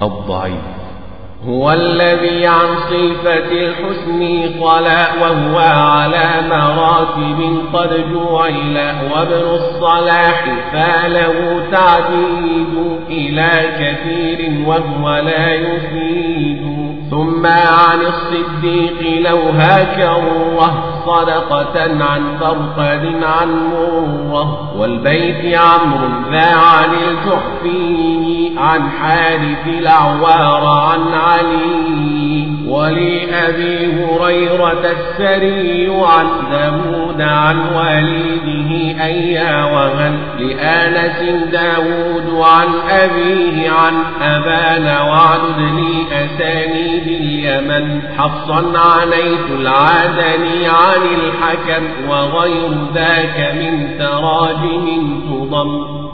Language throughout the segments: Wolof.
الضعيف هو الذي عن صفة الحسن طلع وهو على مراتب قد جعل وابن الصلاح فله تعديد إلى كثير وهو لا يفيد ثم عن الصديق لو هكره صدقة عن فرقد عن مره والبيت عمرو ذا عن الجحفي عن حارث الأعوار عن علي ولأبي هريرة السري عن داود عن والده أيا وهن لآنس داود عن أبيه عن أبان وعدد لي أسانيد اليمن حفصا عنيت العادني عن الحكم وغير ذاك من تراجم تضم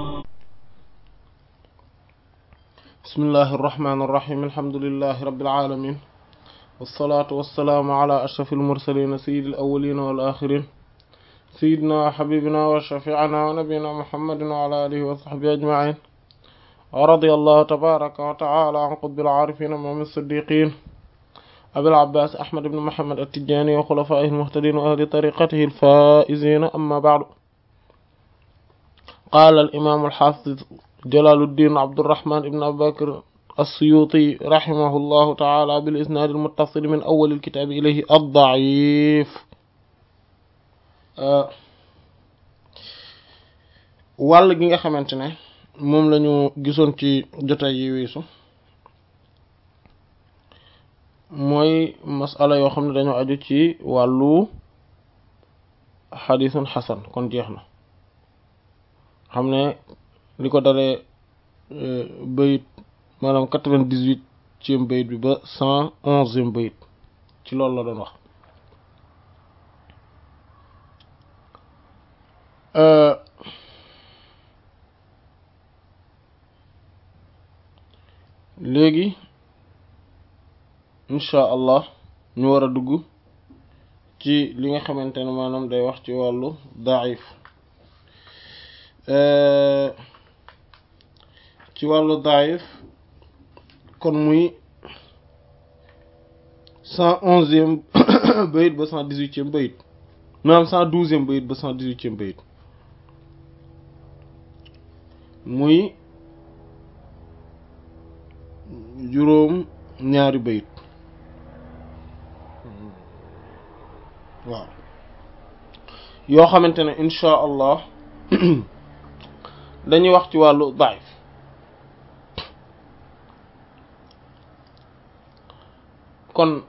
بسم الله الرحمن الرحيم الحمد لله رب العالمين والصلاة والسلام على أشرف المرسلين سيد الأولين والآخرين سيدنا وحبيبنا وشفيعنا ونبينا محمد وعلى آله وصحبه أجمعين ورضي الله تبارك وتعالى عن قطب العارفين ومن الصديقين أبي العباس أحمد بن محمد التجاني وخلفائه المهتدين وأهل طريقته الفائزين أما بعد قال الإمام الحافظ جلال الدين عبد الرحمن بن أبي بكر السيوطي رحمه الله تعالى بالإسناد المتصل من أول الكتاب إليه الضعيف wàll gi nga xamante ne moom lañu gisoon ci jotaay yi weesu mooy masala yoo xam ne dañoo aju ci wàllu xadisun xasan kon jeex na xam ne li ko dalee bayit maanaam quatre-vingt-dix-huitième bayit bi ba cent onzième bayit ci loolu la doon wax léegi incha allah ñu war a dugg ci li nga xamante ne maanaam day wax ci wàllu daif ci wàllu daif kon muy cent onzième bayit ba cent dix-huitième bayit maanaam cent douzième bayit ba cent dix-huitième bayit muy juróom ñaari bayit waaw yoo xamante ne insha allah dañuy wax ci wàllu daif kon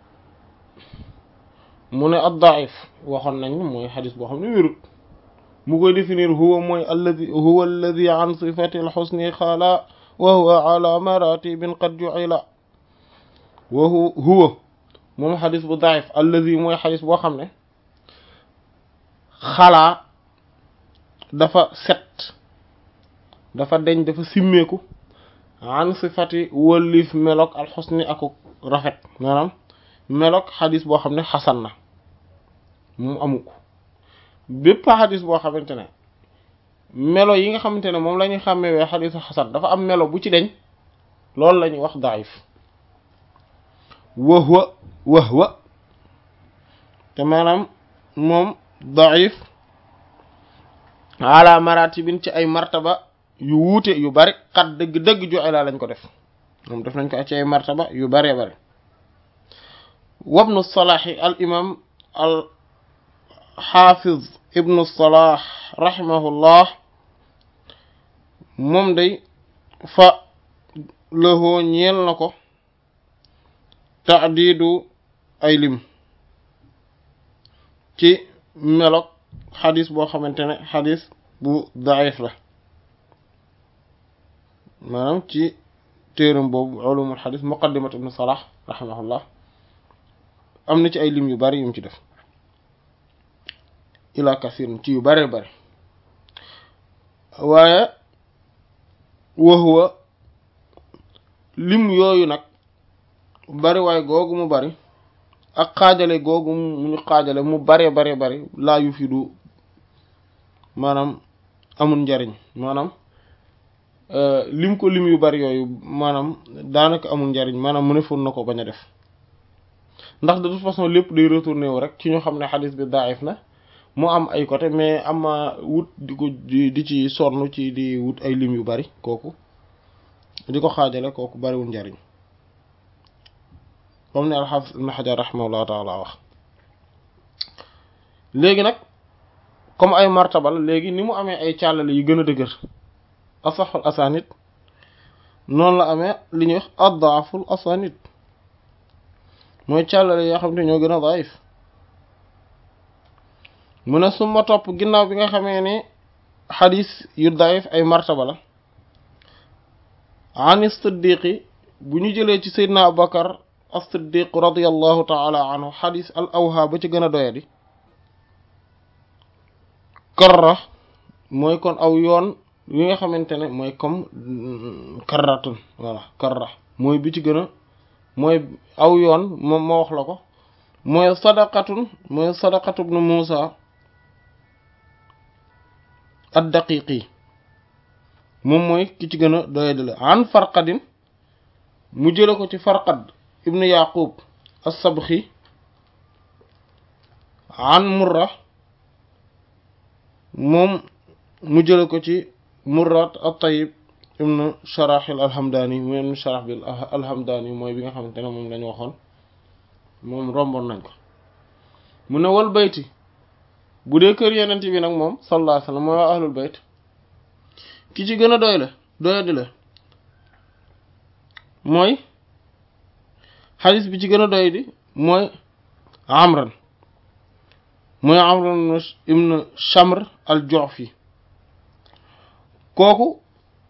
mu ne ad daif waxoon nañ mooy xadis boo xam ne wérut mu koy définir huwa mooy alladi huwa alladi an sifati alxusni xaala wa huwa ala maratibin qad ju'ila wa huwa moom xadis bu daif alladi mooy xadis boo xam ne xalaa dafa set dafa deñ dafa simmeeku an sifati wëllif melok alxusni aku rafet maanaam melok xadis boo xam ne xasan na mu amu ko bépp xadis boo xamante ne melo yi nga xamante ne moom la ñuy xàmmewee xadisu xasan dafa am melo bu ci deñ loolu la ñuy wax daif wahwa wahwa te maanaam moom daif ala maratibin ci ay martaba yu wuute yu bari xat dëgg-dëgg joxe laa lañ ko def moom def nañ ko ci ay martaba yu baree bari wabnu salaahi al imam al xaafiz ibnu salah rahimahullah moom day fa lëhoo ñeel na ko taadidu ay lim ci melok xadis boo xamante ne xadis bu daif la maanaam ci téeram boobu ulumul xadis muqaddimat ibnu salah rahimahullah am na ci ay lim yu bari yum ci def ila kasir ci yu bare bari waaye waxuwa lim yooyu nag bari waaye googu mu bari ak xaajale googu mu ñu xaajale mu bare bare bari laa yu fi du maanaam amul njariñ maanaam lim ko lim yu bari yooyu maanaam daanaka amul njariñ maanaam mu ne foon na ko bañ a def ndax de toute façon lépp day retourné wu rek ci ñu xam ne xadis bi daif na mu am ay côté mais ama wut di ko di ci sonn ci di wut ay lim yu bari kooku di ko xaajale kooku bariwul njariñ comme ni alxaafis ibn xajar rahimahullahu taala wax léegi nag comme ay martabal léegi ni mu amee ay càllale yu gën a dëgër asaxul asanit noonu la amee li ñuy wax addaaful asanit mooy càllale yoo xam ne ñoo gën a daif mu ne suma topp ginnaaw bi nga xamee ne xadis yu daif ay martaba la an siddiqi bu ñu jëlee ci seydna abubakar as-siddiq radiallahu taala anhu xadis al awha ba ci gën a doyadi karra mooy kon aw yoon wi nga xamante ne mooy comme karratun voilà karra mooy bi ci gën a mooy aw yoon moom ma wax la ko mooy sadaqatun mooy sadaqatu ibnu Muusa ad-Daqiqi moom mooy ki ci gën a doyadale an farqadin mu jële ko ci farqad ibnu Yaqub as-Sabxi an Murra moom mu jële ko ci Murrat at-Tayyib ibnu Sharaxil alhamdani mu ibnu Sharaxil alhamdani mooy bi nga xamante ne moom lañu waxoon moom romboon nañ ko mu ne wal bayti bu dee kër yenent bi nag moom sallallahu alayhi wasallam mooy waa ahlul bayt ki ci gën a doy la doyadi la mooy xadis bi ci gën a doy di mooy amran mooy amran ibn Shamr al-Ju'fi kooku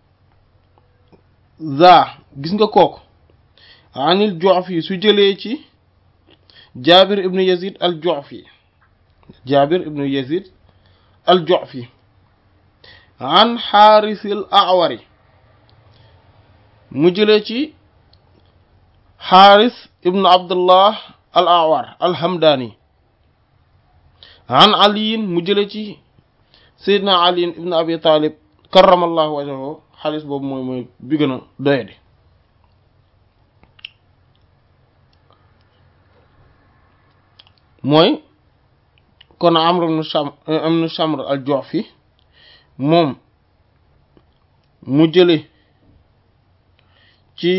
za gis nga kooku anil Ju'fi su jëlee ci Jaabir ibn Yazid al-Ju'fi Jaabir ibn Yazid al-Ju'fi an Xaaris al-A'wari mu jëlee ci Xaaris ibn Abdullah al-A'war al-Hamdani an aliyin mu jëlee ci Seydina Ali ibn Abi Talib karramallahu wajhahu xaalis boobu mooy mooy bi gën a doyadi mooy kon Amr ibn Sham ibn Shamr al-Ju'fi moom mu jële ci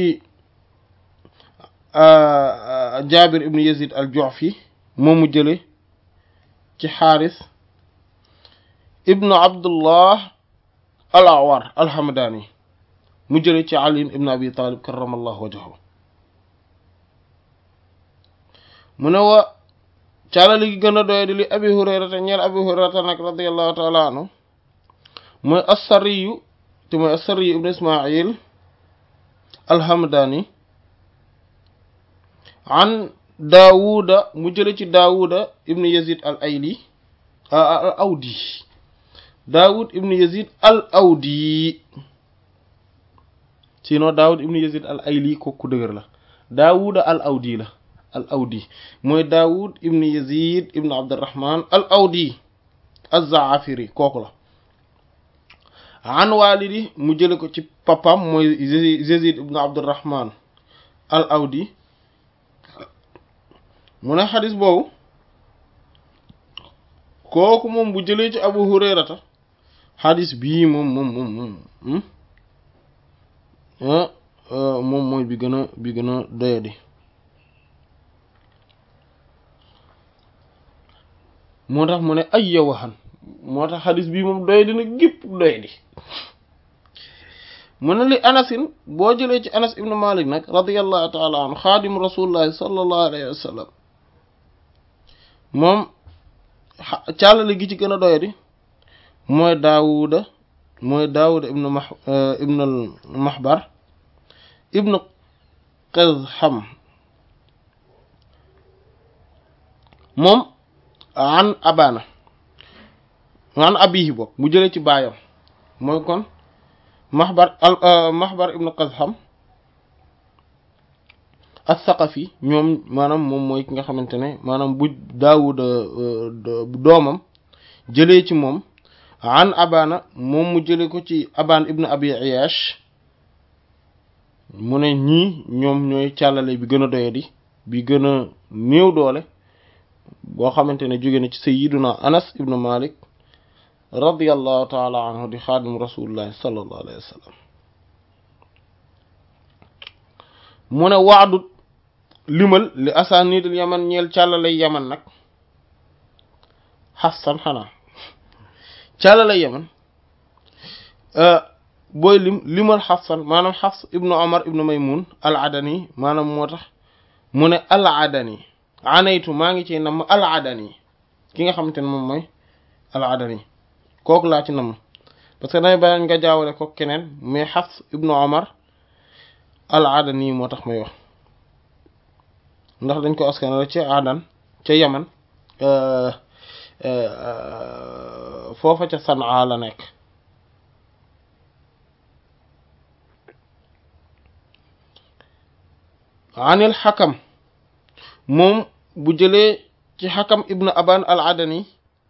Jaabir ibn Yazid al-Ju'fi moom mu jële ci Xaaris ibn Abdullah al-A'war al-Hamdani mu jële ci Ali ibn Abi Talib karramallahu wajhahu mu ne wa caalali gi gën a doye di li abi hurayrata ñeel abi hurayrata nag radiallahu taala anhu mooy assariyu te mooy assariyu ibn ismail alhamdani an daawuda mu jële ci daawuda ibn yazid al ayli al awdi daawud ibn yazid al awdi sinon daawud ibn yazid al ayli kooku dëgër la daawuda al awdi la al awdi mooy daawud ibn yazid ibn abdurrahman al awdi az-zaafiri kooku la an walidi mu jële ko ci papam mooy yazid ibn abdurrahman al awdi mu ne xadis boobu kooku moom bu jëlee ci abu hurayrata xadis bii moom moom moom moom moom mooy bi gën a bi gën a doyadi moo tax mu ne ay yawaxan moo tax xadis bii moom doy dina gépp doy di mu ne li anasin boo jëlee ci anas ibnu malik nag radiallahu taala anhu xaadim rasulullahi sallallahu alayhi wa sallam moom càllale gi ci gën a doy di mooy daawuda mooy daawuda ibnu ma ibnu mahbar ibnu qazham moom an abana an abihi bopp mu jëlee ci baayam mooy kon mahbar al mahbar ibnu qazham as-saqafi ñoom maanaam moom mooy ki nga xamante ne maanaam bu daawuda doomam jëlee ci moom an abana moom mu jële ko ci aban ibn abi iyash mu ne ñii ñoom ñooy càllale bi gën a doyadi bi gën a néew doole boo xamante ne jóge na ci sayyiduna anas ibn malik radiyallahu taala anhu di xaadim rasulillahi sallallahu alayhi wa sallam mu ne waadut limal li asanidul yaman ñeel càllale yaman nag xasan xanaa càllale yaman booy lim limal xasan maanaam xafs ibnu omar ibnu maymun al adani maanaam moo tax mu ne al adani anaytu maa ngi ci namm al adani ki nga xamante ne moom mooy al adani kooku laa ci namm parce que damay bañ nga jaawale ko keneen mais xafs ibnu omar al adani moo tax may wax ndax dañ ko askan la ci adan ca yaman foofa ca sanaa la nekk anil xakam moom bu jëlee ci xakam ibnu aban al adani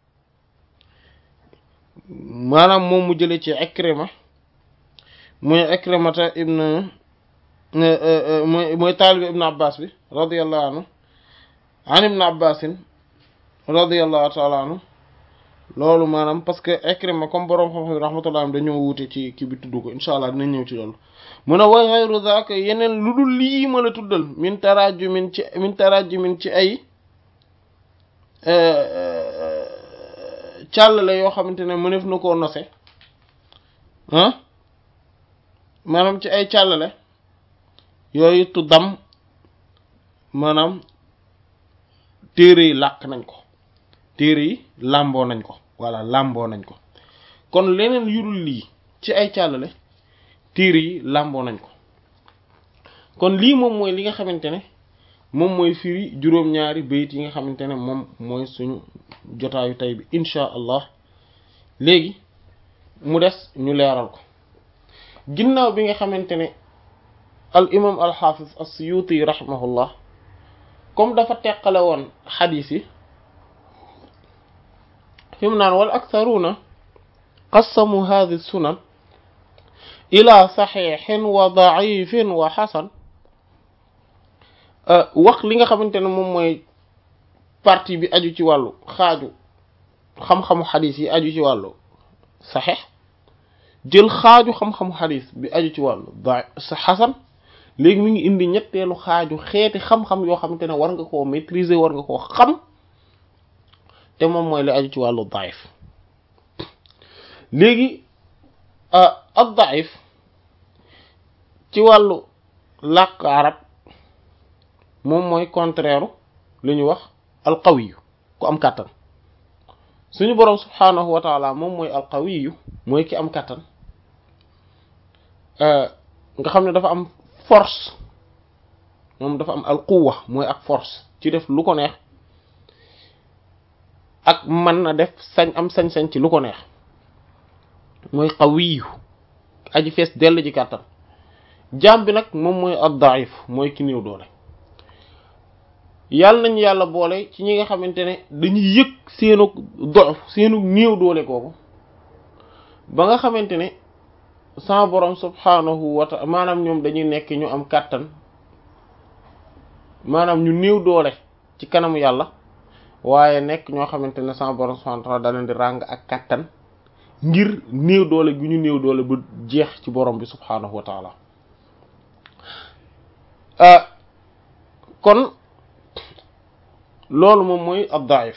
maanaam moom mu jëlee ci ikrima muy ikrimata ibnu mooy mooy taalibi ibnu abbas bi radiallahu anhu an ibnu abbasin radiallahu taala anhu loolu maanaam parce que ikrima comme boroom xam-xam yi rahmatullah am dañoo wuute ci kii bi tudd ko insha allah dinañ ñëw ci loolu mu ne wa xayru zaaka yeneen lu dul lii ma la tuddal min tarajumin ci min tarajumin ci ay càllale yoo xamante ne mënef na koo nose ah maanaam ci ay càllale yooyu tuddam maanaam téere yi làkk nañ ko téere yi làmboo nañ ko walla làmboo nañ ko kon leneen yurul lii ci ay càllale téere yi làmboo nañ ko kon lii moom mooy li nga xamante ne moom mooy firi juróom-ñaari bayit yi nga xamante ne moom mooy suñu jotaayu tey bi insha allah léegi mu des ñu leeral ko ginnaaw bi nga xamante ne al imam al xaafis as-suyuti rahimahullah comme dafa teqale woon xadiis yi fi mu naan wal aktharuuna qassamu hadhi sunan ila saxiixin wa daifin wa xasan wax li nga xamante ne moom mooy partie bi aju ci wàllu xaaju xam-xamu xadis yi aju ci wàllu saxiix jël xaaju xam-xamu xadis bi aju ci wàllu da xasan léegi mi ngi indi ñetteelu xaaju xeeti xam-xam yoo xamante ne war nga koo maîtriser war nga koo xam te moom mooy li aju ci wàllu daif léegi ad daif ci wàllu làkk arab moom mooy contraire li ñu wax alqawiyu ku am kàttan suñu boroom subhaanahu wa taala moom mooy alqawiyu mooy ki am kàttan nga xam ne dafa am force moom dafa am alquwa mooy ak force ci def lu ko neex ak mën na def sañ am sañ-sañ ci lu ko neex mooy qawiyu aji fees dell ji kàttan jaam bi nag moom mooy ad-da'if mooy ki néew doole yàlla nañu yàlla boole ci ñi nga xamante ne dañuy yëg seenu dof seenu néew doole kooku ba nga xamante ne sama borom subhanahu wa ta'ala maanaam ñoom dañuy nekk ñu am kàttan maanaam ñu néew doole ci kanamu yàlla waaye nekk ñoo xamante ne sama borom subhanahu wa ta'ala da leen di ràng ak kàttan ngir néew doole gu ñu néew doole ba jeex ci borom bi subhanahu wa ta'ala kon loolu moom mooy ab daif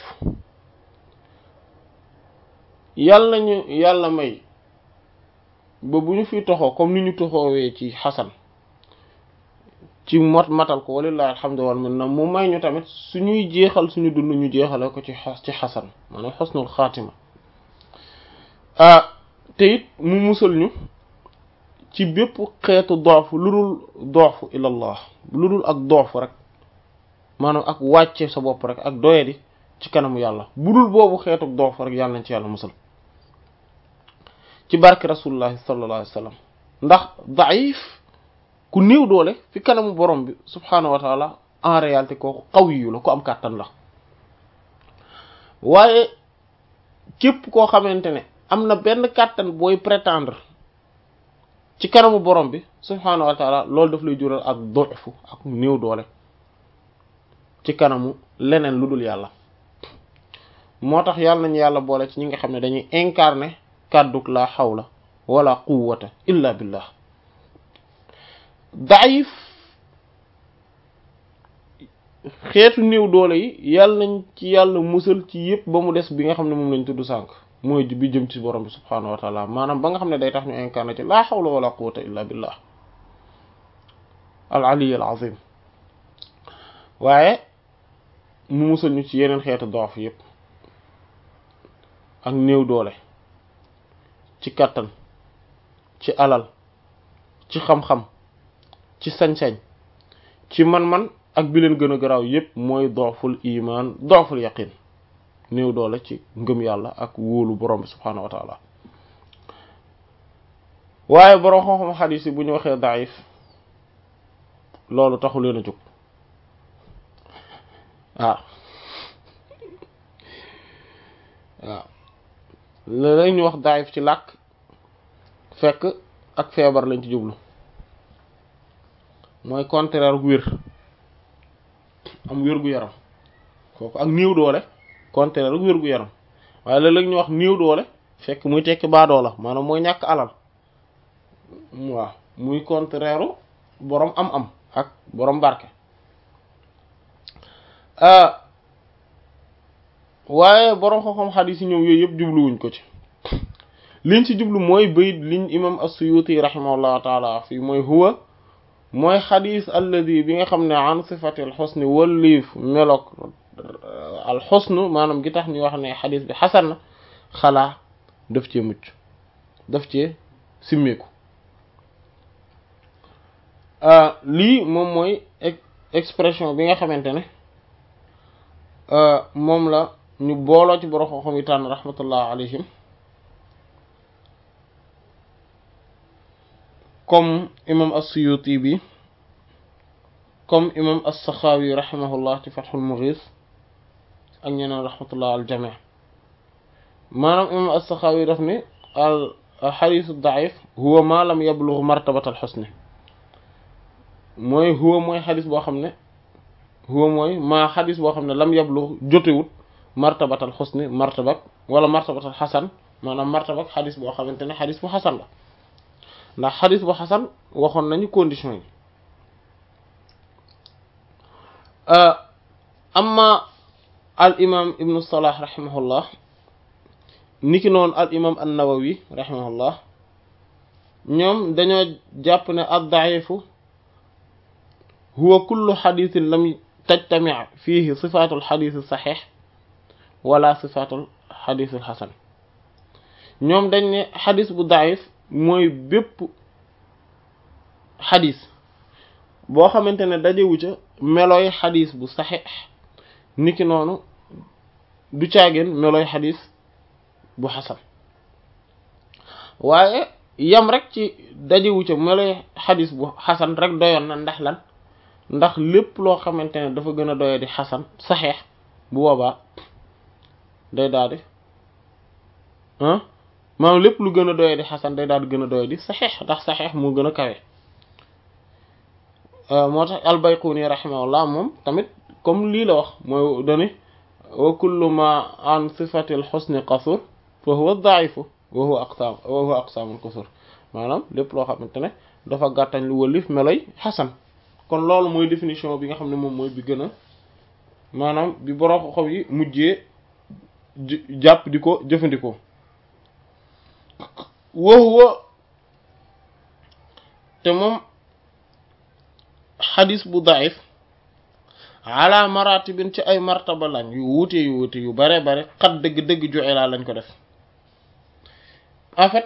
yàlla ñu yàlla may ba bu ñu fi toxoo comme ni ñu toxoowee ci xasan ci mot matal ko walillahi alhamdu wal minna mu may ñu tamit suñuy jeexal suñu dund ñu jeexale ko ci ci xasan maanaam xusnul xaatima te it mu musal ñu ci bépp xeetu doofu lu dul doofu ilallah lu dul ak doofu rek maanaam ak wàcce sa bopp rek ak doyadi ci kanamu yàlla bu dul boobu xeetu doofu rek yàlla nañ ci yàlla musal ci barke rasulullahi sallallahu alayhi wa sallam ndax daif ku néew doole fi kanamu borom bi subhaanahu wa taala en réalité kooku qawiyu la ku am kàttan la waaye képp koo xamante ne am na benn kàttan booy prétendre ci kanamu borom bi subhaanahu wa taala loolu daf lay jural ak doxfu ak néew doole ci kanamu leneen lu dul yàlla moo tax yàlla nañu yàlla boole ci ñi nga xam ne dañuy incarner kàdduk la xawla wala quwwata illa billah daif xeetu néew doole yi yàlla nañ ci yàlla musal ci yépp ba mu des bi nga xam ne moom lañ tudd sànq mooy bi jëm ci borom bi subhaanahu wa taala maanaam ba nga xam ne day tax ñu incarné ci laa hawla wala quwwata illa billah al ali al azim waaye mu musal ñu ci yeneen xeetu doof yépp ak néew doole ci kàttan ci alal ci xam-xam ci sañ-sañ ci man-man ak bi leen gën a garaaw yépp mooy dooful iman dooful yaqin néew doole ci ngëm yàlla ak wóolu borom bi subhaanahu wa taala waaye borom xam-xam xadiis yi bu ñu waxee daif loolu taxu leen a jóg waaw waaw léeg-léeg ñu wax daif ci làkk fekk ak feebar lañ ci jublu mooy contraire wér am wér gu yaram kooku ak néew doole contraire wér gu yaram waaye léeg-léeg ñu wax néew doole fekk muy tekki baadoo la maanaam mooy ñàkk alal waaw muy contraire boroom am-am ak boroom barke waaye boroom xam-xam xadiis yi ñoom yooyu yëpp jubluwuñ ko ci liñ ci jublu mooy bayit liñ imam as-Suyuti rahimahullahu taala fii mooy huwa mooy xadis alladi bi nga xam ne an sifati alxusni wëlliif meloog alxusnu maanaam gi tax ñu wax ne xadis bi xasan na xalaa daf cee mucc daf cee simmeeku lii moom mooy expression bi nga xamante ne moom la ñu booloo ci borom xam-xam yi tànn rahmatullah alayhim comme imam as-Suyuti bi comme imam as-Sakhawi rahimahullah ci Fathul Mughis ak ñeneen rahmatullah al jami' maanaam imam as-Sakhawi daf ni al xadiis ad-da'if huwa ma lam yablugh martabat al-husn mooy huwa mooy xadis boo xam ne huwa mooy maa xadis boo xam ne lam yablugh jotewut martabat al-husn martabak wala martabat al-hasan maanaam martabak xadis boo xamante ne xadis bu xasan la ndax xadis bu xasan waxoon nañu condition yi amma al imam ibnu salah rahimahullah niki noonu al imam an-nawawi rahimahullah ñoom dañoo jàpp ne ad-da'ifu huwa kullu xadisin lam tajtami' fihi sifatul xadis saxiix wala sifatul xadis xasan ñoom dañ ne xadis bu da'if mooy bépp xadis boo xamante ne dajewu ca melooy xadis bu saxiix niki noonu du caageen melooy xadis bu xasan waaye yam rek ci dajewu ca melooy xadis bu xasan rek doyoon na ndax lan ndax lépp loo xamante ne dafa gën a doye di xasan saxiix bu boobaa day daal di maanaam lépp lu gën a doye di xasan day daal di gën a doye di saxiix ndax saxiix moo gën a kawe moo tax albayquni rahimahullah moom tamit comme lii la wax mooy dani wa kullu ma an sifati al husni qasur fa huwa daifu wa huwa aqsam wa huwa aqsamul qasur maanaam lépp loo xamante ne dafa gàttañ lu wëlif meloy xasan kon loolu mooy définition bi nga xam ne moom mooy bi gën a maanaam bi borom xow yi mujjee jàpp di ko jëfandikoo wa huwa te moom xadis bu daif ala maratibin ci ay martaba lañ yu wuute yu wuute yu bare bare xat dëgg-dëgg joxe laa lañ ko def en fait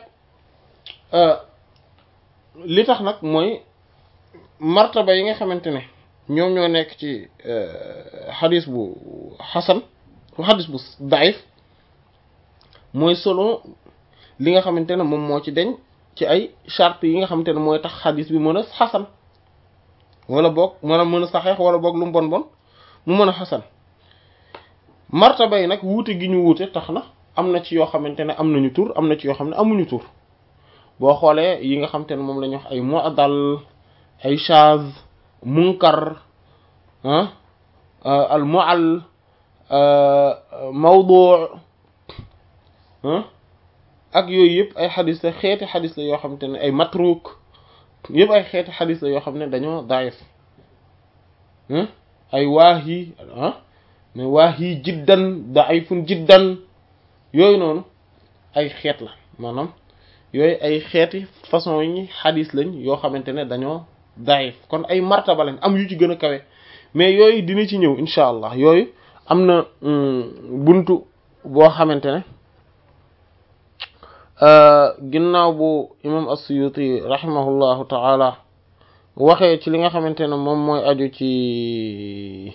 li tax nag mooy martaba yi nga xamante ne ñoom ñoo nekk ci xadis bu xasan xadis bu daif mooy selon li nga xamante ne moom moo ci deñ ci ay charte yi nga xamante ne mooy tax xadis bi mën a xasan wala boog maanaam mën a saxeex wala boog lu mu bon bon mu mën a xasan martaba yi nag wuute gi ñu wuute tax na am na ci yoo xamante ne am nañu tur am na ci yoo xam ne amuñu tur boo xoolee yi nga xamante ne moom la ñuy wax ay mu'dal ay shaz munkar ah al mu'al mawdu' ak yooyu yëpp ay xadis la xeeti xadis la yoo xamante ne ay matruk yëpp ay xeeti xadis la yoo xam ne dañoo daif ay waahi ah mais waahi jiddan daifun jiddan yooyu noonu ay xeet la maanaam yooyu ay xeeti façon yi xadis lañ yoo xamante ne dañoo daif kon ay martaba lañ am yu ci gën a kawe mais yooyu dina ci ñëw incha allah yooyu am na buntu boo xamante ne ginnaaw bu imam as-Suyuti rahimahullahu ta'ala waxee ci li nga xamante ne moom mooy aju ci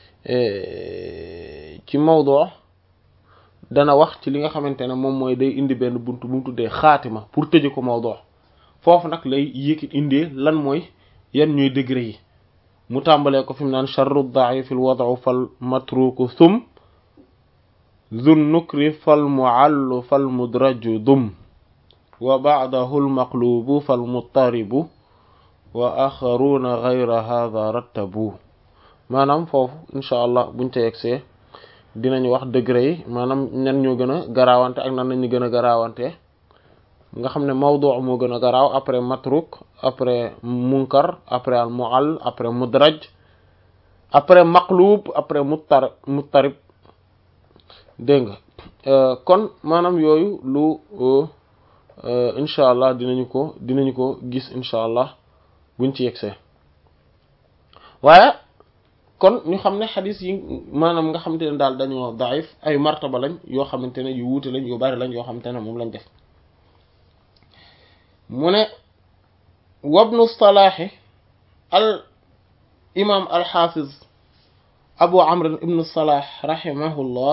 ci mawdu dana wax ci li nga xamante ne moom mooy day indi benn buntu bu mu tuddee xaatima pour tëje ko mawdu foofu nag lay yëkkit indee lan mooy yan ñooy degré yi mu tàmbalee ko fi mu naan charru da'if al wad'u fal matruku thum zun nukri fal mu'allu fal mudraju dum wa ba'dahu al maqlubu fal muttaribu wa axaruna ghayra hadha rattabu maanaam foofu incha allah buñ ca yegsee dinañ wax degré yi maanaam ñan ñoo gën a garaawante ak nan lañu gën a garaawante nga xam ne mawdu' moo gën a garaaw après matruk après munkar après al mu'all après mudraj après maqlub après muttar muttarib dégg nga kon maanaam yooyu lu incha allah dinañu ko dinañu ko gis incha allah buñ ci yegsee waaye kon ñu xam ne xadis yi maanaam nga xamante ne daal dañoo daif ay martaba lañ yoo xamante ne yu wuute lañ yu bari lañ yoo xamante ne moom lañ def mu ne wabnu salaaxi al imam al xaafiz abu amr ibnu salaax rahimahullah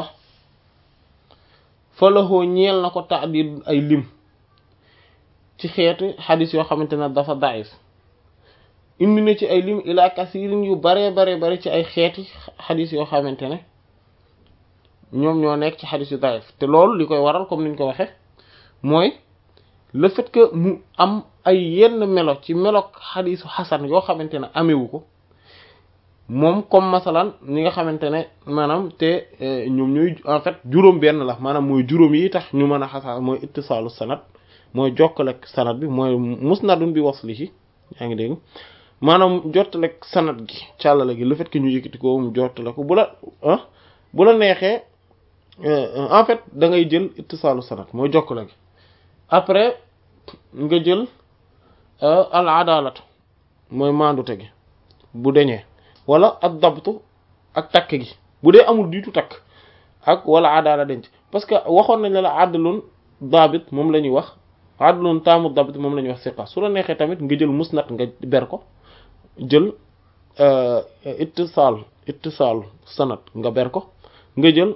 fa lahoo ñeel na ko taadid ay lim ci xeetu xadis yoo xamante ne dafa daif indi na ci ay lim ila kasirin yu bare bare bare ci ay xeeti xadis yoo xamante ne ñoom ñoo nekk ci xadis yu daif te loolu li koy waral comme niñ ko waxe mooy le fait que mu am ay yenn melo ci melok xadisu xasan yoo xamante ne amewu ko moom comme masalan ñi nga xamante ne maanaam te ñoom ñooy en fait juróom benn la maanaam mooy juróom yi tax ñu mën a xasan mooy ittisaalu sanad mooy jokkalek sanad bi mooy musnadun bi waslihi yaa ngi dégg maanaam jottale sanad gi càllale gi le fait que ñu yëkkati ko mu jottale ko bu la ah bu la neexee en fait da ngay jël ittisaalu sanad mooy jokkale gi après nga jël al adalatu mooy maandute gi bu deñee wala ak dabtu ak takk gi bu dee amul diitu takk ak wala adala denc parce que waxoon nañ la la àddaloon daabit moom la ñuy wax àddaloon taamu dabit moom la ñuy wax siqa su la neexee tamit nga jël musnad nga ber ko jël ittisaal ittisaal sanad nga ber ko nga jël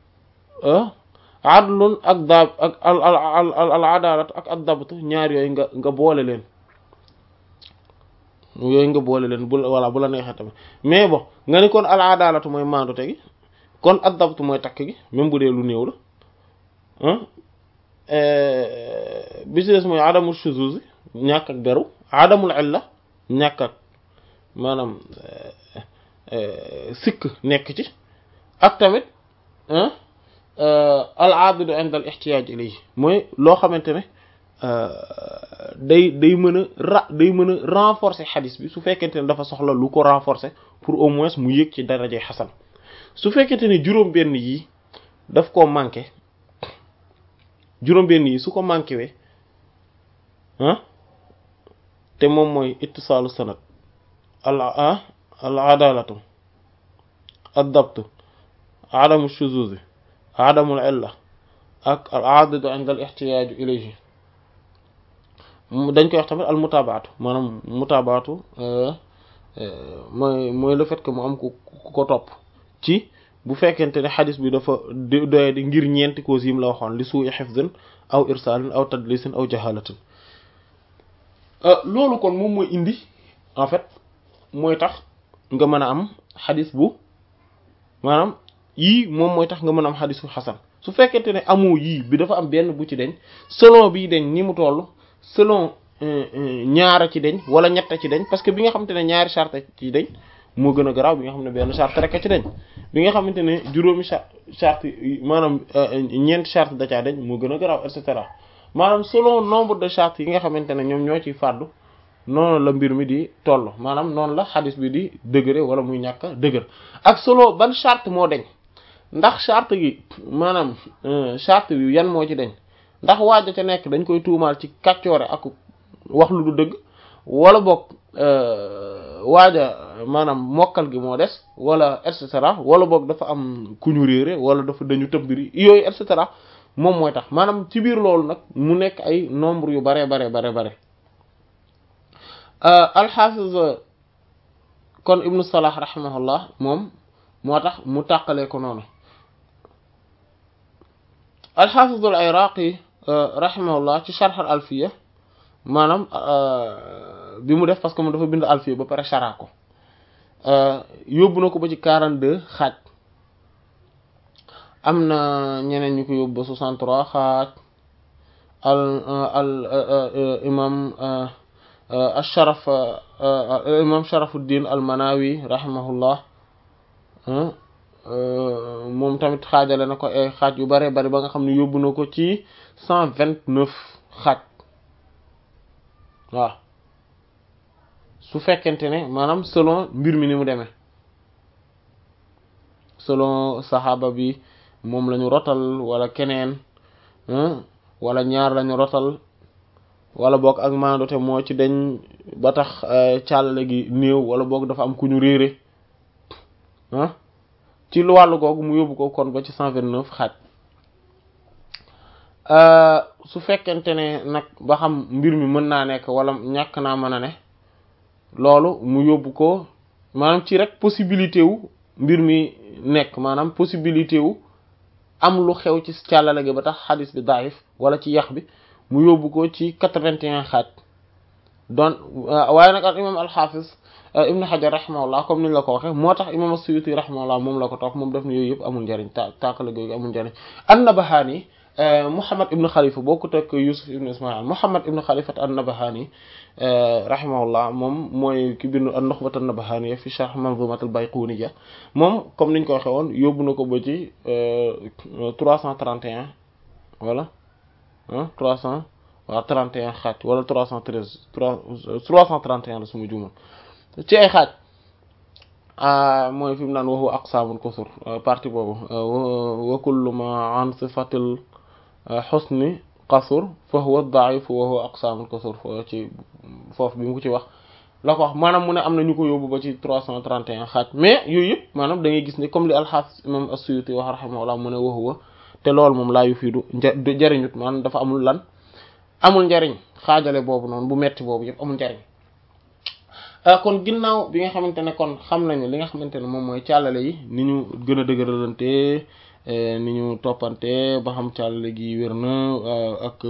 adlun ak daab ak al al al adalat ak ak dabt ñaar yooyu nga nga boole leen yooyu nga boole leen bu voilà bu la neexee tamit mais bon nga ni kon al adalatu mooy maandute gi kon ak dabt mooy takk gi même bu dee lu néew la bi ci des mooy adamul shuzuz ñàkk ak beru adamul illa ñàkk ak maanaam sikk nekk ci ak tamit al abidu inda al ihtiyaaj ilayhi mooy loo xamante ne day day mën a ra day mën a renforcer xadis bi su fekkente ne dafa soxla lu ko renforcer pour au moins mu yëg ci darajay xasan su fekkente ne juróom benn yi daf koo manqué juróom benn yi su ko manqué we ah te moom mooy ittisaalu sanad al al adalatu ad dabtu adamu shuzuzi adamul illa ak al aadidu inda al ihtiyaaju ilayhi dañ koy wax tamit al mutabaatu maanaam mutabaatu mooy mooy le fait que mu am ku ko topp ci bu fekkente ne xadis bi dafa doye di ngir ñeenti causes yim la waxoon li suu'i hifzin aw irsaalin aw tadlisin aw jahalatin loolu kon moom mooy indi en fait mooy tax nga mën a am xadis bu maanaam yii moom mooy tax nga mën a am xadisu xasan su fekkente ne amoo yii bi dafa am benn bu ci deñ selon bii deñ ni mu toll selon ñaara ci deñ wala ñetta ci deñ parce que bi nga xamante ne ñaari charte ci deñ moo gën a garaaw bi nga xam ne benn charte rek a ci deñ bi nga xamante ne juróomi charte maanaam ñeenti charte da caa deñ moo gën a garaaw et cetera maanaam selon nombre de chartes yi nga xamante ne ñoom ñoo ciy fàddu noonu la mbir mi di toll maanaam noonu la xadis bi di dëgëre wala muy ñàkk dëgër ak solo ban charte moo deñ ndax charte gi maanaam charte bi yan moo ci deñ ndax waaja ca nekk dañ koy tuumaal ci kàccoore ak wax lu du dëgg wala boog waaja maanaam mokkal gi moo des wala et cetera wala boog dafa am ku ñu réere wala dafa dañu tëmbiri yooyu et cetera moom mooy tax maanaam ci biir loolu nag mu nekk ay nombre yu bare bare bare bare alxafiz kon ibnu salah rahimahullah moom moo tax mu tàqalee ko noonu alxafiz al iraqi rahimahullah ci sharh al alfiya maanaam bi mu def parce que moom dafa bind alfiya ba pare shara ko yóbbu na ko ba ci 42 xaaj am na ñeneen ñu ko yóbbu ba 63 xaaj al al imam asharaf imam sharafuddin al manawi rahimahullah moom tamit xaajale na ko ay xaaj yu bare bari ba nga xam ne yóbbu na ko ci 129 xaaj waaw su fekkente ne maanaam selon mbir mi ni mu demee selon saxaaba bi moom lañu rotal wala keneen wala ñaar lañu rotal wala boog ak maandote moo ci dañ ba tax càllale gi néew wala boog dafa am ku ñu réere ah ci lu wàllu googu mu yóbbu ko kon ba ci cent vingt neuf xaaj su fekkente ne nag ba xam mbir mi mën naa nekk wala ñàkk naa mën a ne loolu mu yóbbu ko maanaam ci rek possibilité wu mbir mi nekk maanaam possibilité wu am lu xew ci càllale gi ba tax xadis bi daif wala ci yax bi mu yóbbu ko ci quatre-vingt-un xaaj don waaye nag al imam alxaafis ibnu xajar rahimahullah comme niñ la ko waxe moo tax imam as-suyuti rahimahullah moom la ko topp moom def ne yooyu yëpp amul njariñ ta tàkkale googu amul njariñ an-nabahani muhammad ibnu xalifa boo ko teg yusuf ibnu ismail muhammad ibnu xalifat an-nabahani rahimahullah moom mooy ki bindu an-nuxbat an-nabahani fi sharh manzumat al-bayquniya moom comme niñ ko waxe woon yóbbu na ko ba ci trois cent trente et un voilà trois cent waaw trente et un xaaj wala trois cent treize trois trois cent trente et un la suma juumal ci ay xaaj mooy fi mu naan waxu aqsaamul kusur partie boobu wa kullu ma an sifatil xusni qasur fa huwa daif wa huwa aqsaamul kusur fo ci foofu bi mu ko ci wax la ko wax maanaam mu ne am na ñu ko yóbbu ba ci trois cent trente et un xaaj mais yooyu yëpp maanaam da ngay gis ni comme li alxaafis imam as-Suyuti wax rahimahullah mu ne wa huwa te loolu moom laa yu fiidu njariñut maanaam dafa amul lan amul njariñ xaajale boobu noonu bu metti boobu yëpp amul njariñ kon ginnaaw bi nga xamante ne kon xam nañu li nga xamante ne moom mooy càllale yi ni ñu gën a dëgëralante ni ñu toppante ba xam càllale gi wér na ak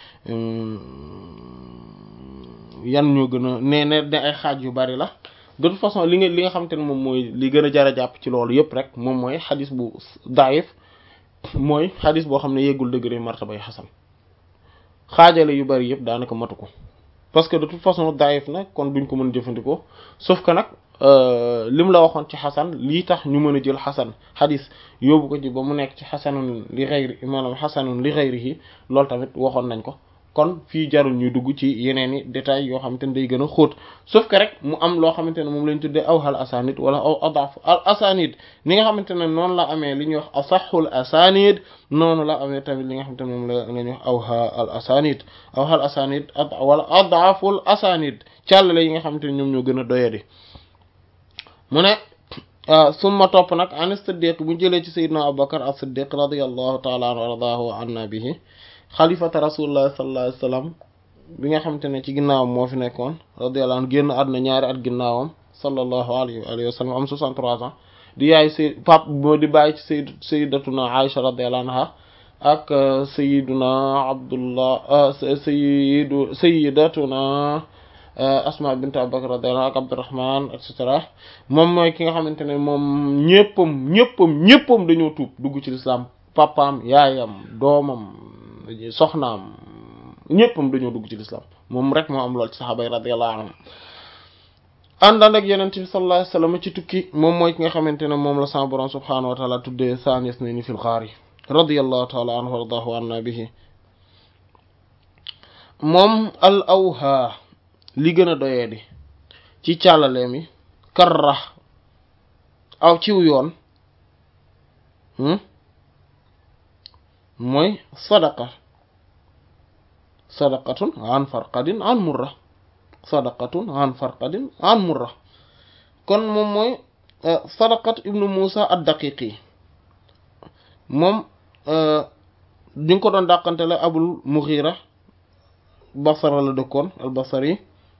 yan ñoo gën a nee ne ne ay xaaj yu bari la de toute façon li nga li nga xamante ne moom mooy li gën a jar a jàpp ci loolu yëpp rek moom mooy xadis bu daif mooy xadis boo xam ne yeggul degré martabay xasan xaajale yu bari yëpp daanaka matu ko parce que de toute façon daif nag kon duñ ko mën jëfandikoo sauf que nag lim la waxoon ci xasan lii tax ñu mën a jël xasan xadis yóbbu ko ci ba mu nekk ci xasanun li xayri maanaam xasanun li xayrihi loolu tamit waxoon nañ ko kon fii jarul ñuy dugg ci yeneen i détails yoo xamante ne day gën a xóot sauf que rek mu am loo xamante ne moom lañ tuddee awhal asanid wala aw adaf al asanid ni nga xamante ne noonu la amee li ñuy wax asaxul asanid noonu la amee tamit li nga xamante ne moom la la ñuy wax awha al asanid awhal asanid wala adaful asanid càllale yi nga xamante ne ñoom ñoo gën a doyadi mu ne summa topp nag an siddiq bu jëlee ci sayyidina abubakar as-siddiq radiyallahu taala anhu wa radahu anna bihi xalifata rasulullah sallallahu alayhi wasallam bi nga xamante ne ci ginnaawam moo fi nekkoon radiyallahu anhu génn àdduna ñaari at ginnaawam sallallahu alayhi wa sallam am 63 ans di yaay say pap moo di bàyyi ci sayd sayyidatuna Aisha radiyallahu anha ak sayyiduna Abdullah sayyidu sayyidatuna Asma bint Abu Bakr radiyallahu anha ak Abdurrahman et cetera moom mooy ki nga xamante ne moom ñëppam ñëppam ñëppam dañoo tuub dugg ci lislaam papaam yaayam doomam soxnaam ñëppam dañoo dugg ci lislaam moom rek moo am lool ci saxaaba yi radiyallahu anhum àndaan ak yeneen bi sallallahu alayhi wasallam ci tukki moom mooy ki nga xamante ne moom la sama borom subhaanahu wa taala tuddee saanis na ni fil xaar yi radiyallahu taala anhu wardahu anna bihi moom al awha li gën a doyee di ci càllale mi karra aw ciw yoon mooy sadaqa sadaqatun an farqadin an murra sadaqatun an farqadin an murra kon moom mooy sadaqat ibnu musa ad-daqiqi moom di nga ko doon dàqante la abul mughira basara la dëkkoon al basari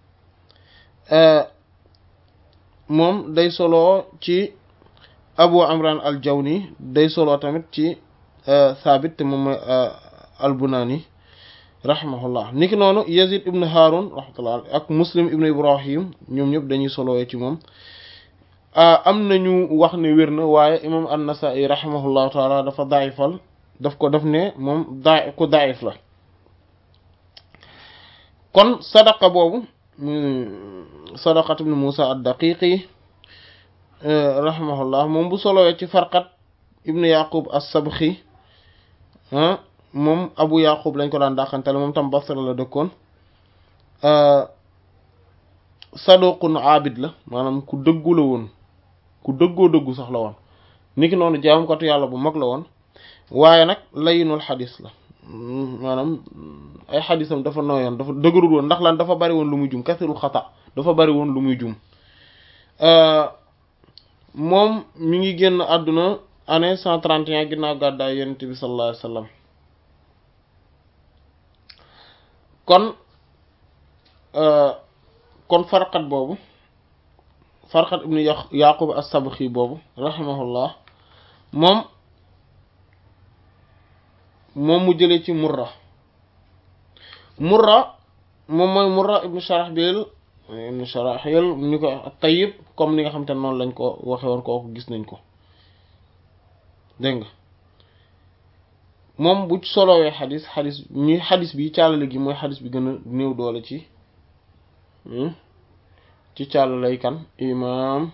moom day solo ci abu amran al jawni day solo tamit ci saabit te moom mooy al bunani rahimahullah niki noonu yazid ibn harun rahmatullah ak muslim ibn ibrahim ñoom ñëpp dañuy solowee ci moom am nañu wax ne wér na waaye imam an-nasa'i rahimahullahu taala dafa daayifal daf ko def ne moom daa ku daayif la kon sadaqa boobu sadaqat ibn musa ad-daqiqi rahimahullah moom bu solowee ci farqat ibn yaqub as-sabxi moom abu yaqub lañ ko daan dàqantele moom tam basra la dëkkoon saduqun abid la maanaam ku dëggu la woon ku dëggoo dëggu sax la woon niki noonu jaamukatu yàlla bu mag la woon waaye nag layinul xadis la maanaam ay xadisam dafa nooyoon dafa dëgërul woon ndax lan dafa bari woon lu muy jum kasirul xata dafa bari woon lu muy jum moom mi ngi génn àdduna année cent trente et un ginnaaw gàddaay yonent bi sallallahu alayhi wa sallam kon kon farqat boobu farqat ibnu yaqub as-sabxi boobu rahimahullah moom moom mu jëlee ci murra murra moom mooy murra ibnu sharaxbil ibnu sharaxil ñu ko tayyib comme ni nga xam te noonu lañ ko waxe woon kooku gis nañ ko dégg nga moom bu solowee xadis xadis ñi xadis bi càllale gi mooy xadis bi gën a néew doole ci ci càllalay kan imam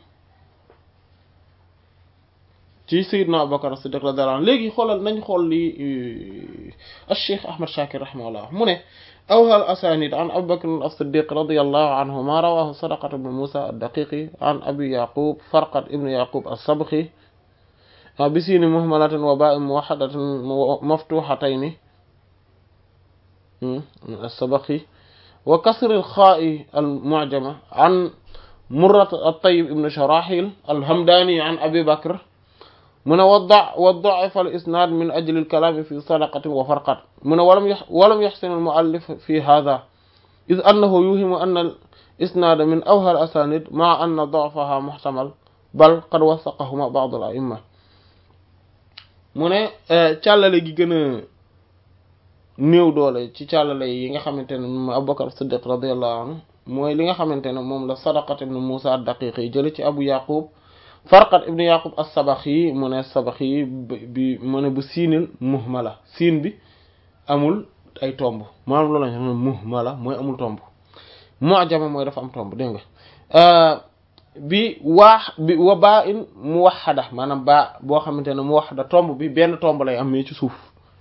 ci Seydina Abubakar Siddiq radiyallahu anhu léegi xoolal nañ xool li al-Cheikh Ahmad Shakir rahimahullah mu ne awhal asanid an Abu Bakr as-Siddiq radiyallahu anhu ma rawahu Sadaqat ibn Musa ad-Daqiqi an Abi Yaqub Farqat ibn Yaqub as-Sabkhi بسين مهملة وباء موحدة مفتوحتين السبخي وكسر الخاء المعجمة عن مرة الطيب ابن شراحيل الهمداني عن أبي بكر من وضع وضعف الإسناد من أجل الكلام في صدقة وفرقة من ولم يح ولم يحسن المؤلف في هذا إذ أنه يوهم أن الإسناد من أوهى الأسانيد مع أن ضعفها محتمل بل قد وثقهما بعض الأئمة mu ne càllale gi gën a néew doole ci càllale yi nga xamante ne moom Abubakar Siddiq radiyallahu anhu mooy li nga xamante ne moom la Sadaqat ibn Musa ad-Daqiqi yi jële ci Abu Yaqub Farqat ibn Yaqub as-Sabaxi mu ne Sabaxi bi mu ne bu siinil muhmala siin bi amul ay tomb maanaam loolu lañ muhmala mooy amul tomb mu'jama mooy dafa am tomb dégg nga bi waax bi wa baa in muwahhada maanaam baa boo xamante ne muwahhada tomb bi benn tomb lay am mais ci suuf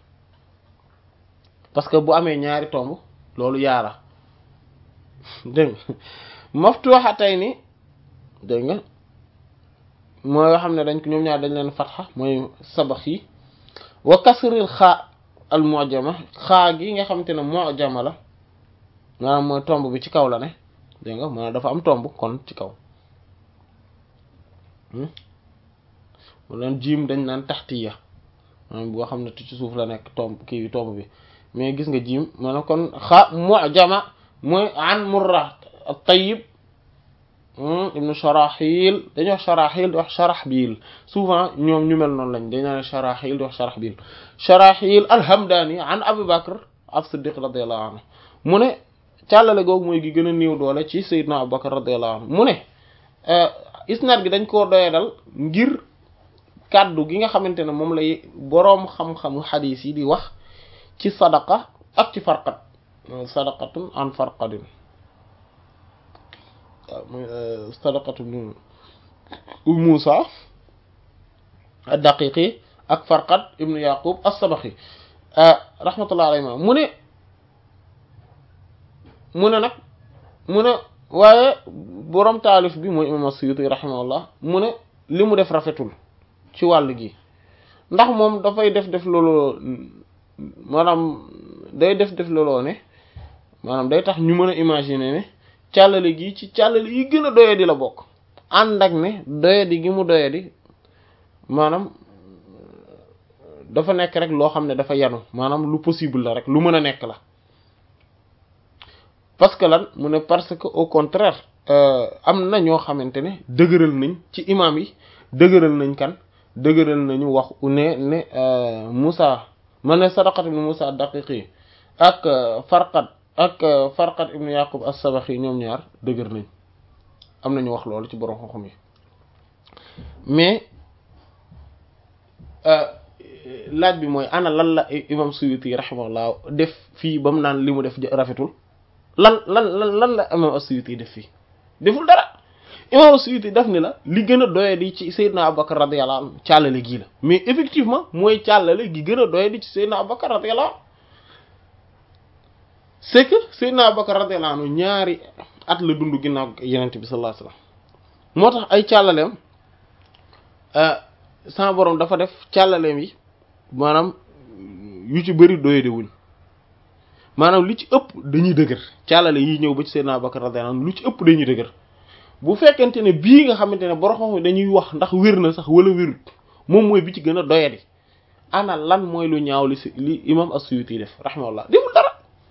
parce que bu amee ñaari tomb loolu yaara dégg nga maftuhatayni dégg nga mooy yoo xam ne dañ ko ñoom ñaar dañ leen fatxa mooy sabax yi wa kasril xaa al mu'jama xaa gi nga xamante ne mu'jama la maanaam mooy tomb bi ci kaw la ne dégg nga maanaam dafa am tomb kon ci kaw mu leen jiim dañ naan taxtiya maanaam boo xam ne ci suuf la nekk tomb kii bi tomb bi mais gis nga jiim maanaam kon xa mu'jama mooy an murra at-tayyib ibnu sharaxil dañuy wax sharaxil di wax sharaxbil souvent ñoom ñu mel noonu lañ dañ naan sharaxil di wax sharaxbil sharaxil alhamdani an abu bakr as-siddiq radiyallahu anhu mu ne càllale googu mooy gi gën a néew doole ci Seydina Abubakar radiyallahu anhu mu ne isnaad gi dañ koo doyadal ngir kàddu gi nga xamante ne moom lay boroom xam-xamu xadiis yi di wax ci sadaqa ak ci farqat sadaqatun an farqadin waaw muy sadaqatun Muusa ad-Daqiqi ak farqat ibnu Yaqub as-Sabaxi rahmatullah alayhi mu ne mu ne nag mu ne waaye boroom taalif bi mooy imam as-Suyuti rahimahullah mu ne li mu def rafetul ci wàll gi ndax moom dafay def def looloo maanaam day def def looloo ne maanaam day tax ñu mën a imaginer ne càllale gi ci càllale yi gën a doyadi la bokk ànd ak ne doyadi gi mu doyadi maanaam dafa nekk rek loo xam ne dafa yanu maanaam lu possible la rek lu mën a nekk la parce que lan mu ne parce que au contraire am na ñoo xamante ne dëgëral nañ ci imam yi dëgëral nañ kan dëgëral nañu wax ne ne Moussa ma ne sadaqat ibn Moussa daqiqi ak farqat ak farqat ibn Yaqub as-Sabaxi ñoom ñaar dëgër nañ am nañu wax loolu ci borom xam-xam yi mais laaj bi mooy ana lan la imam Suyuti rahimahullah def fii ba mu naan li mu def rafetul lan lan lan lan la imam as-Suyuti def fii deful dara imam as-Suyuti def ni la li gën a doye di ci Seydina Abubakar radiyallahu anhu càllale gii la mais effectivement mooy càllale gi gën a doye di ci Seydina Abubakar radiyallahu anhu c'est que Seydina Abubakar radiyallahu anhu ñaari at la dund ginnaaw yenente bi sallallahu alayhi wasallam moo tax ay càllaleem sama borom dafa def càllaleem yi maanaam yu ci bëri doyade wuñ maanaam lu ci ëpp dañuy dëgër càllale yi ñëw ba ci Seydina Abubakar radiyallahu anhu lu ci ëpp dañuy dëgër bu fekkente ne bii nga xamante ne borom xam dañuy wax ndax wér na sax wala wérut moom mooy bi ci gën a doyadi ana lan mooy lu ñaaw li si li imam as-Suyuti def rahimahullah deful dara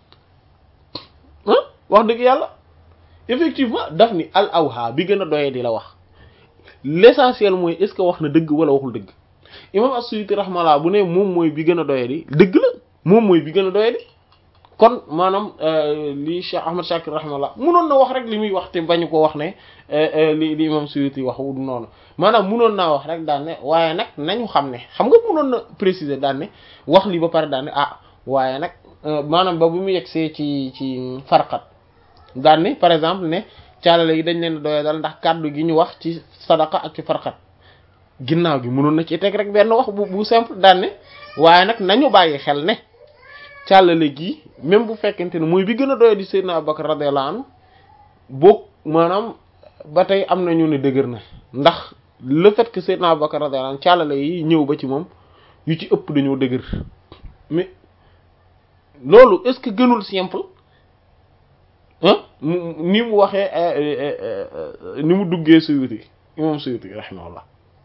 ah wax dëgg yàlla effectivement daf ni al awha bi gën a doyadi la wax l'essentiel mooy est-ce que wax na dëgg wala waxul dëgg imam as-Suyuti rahimahullah bu ne moom mooy bi gën a doyadi dëgg la moom mooy bi gën a doyadi kon maanaam li Cheikh Ahmad Shakir rahimahullah munoon na wax rek li muy wax te bañu ko wax ne li li imam Suyuti wax du noonu maanaam munoon naa wax rek daan ne waaye nag nañu xam ne xam nga munoon na préciser daan ne wax li ba pare daan ne ah waaye nag maanaam ba bu mu yegsee ci ci farqat daan ne par exemple ne caalale yi dañ leen doye dal ndax kàddu gi ñu wax ci sadaqa ak ci farqat ginnaaw gi munoon na ci teg rek benn wax bu bu simple daan ne waaye nag nañu bàyyi xel ne càllale gi même bu fekkente ne mooy bi gën a doye di Seydina Abubakar radiyallahu anhu boog maanaam ba tey am nañu ne dëgër na ndax le fait que Seydina Abubakar radiyallahu anhu càllale yi ñëw ba ci moom yu ci ëpp dañoo dëgër mais loolu est-ce que gënul simple ah ni mu waxee ni mu duggee Suyuti imam Suyuti rahimahullah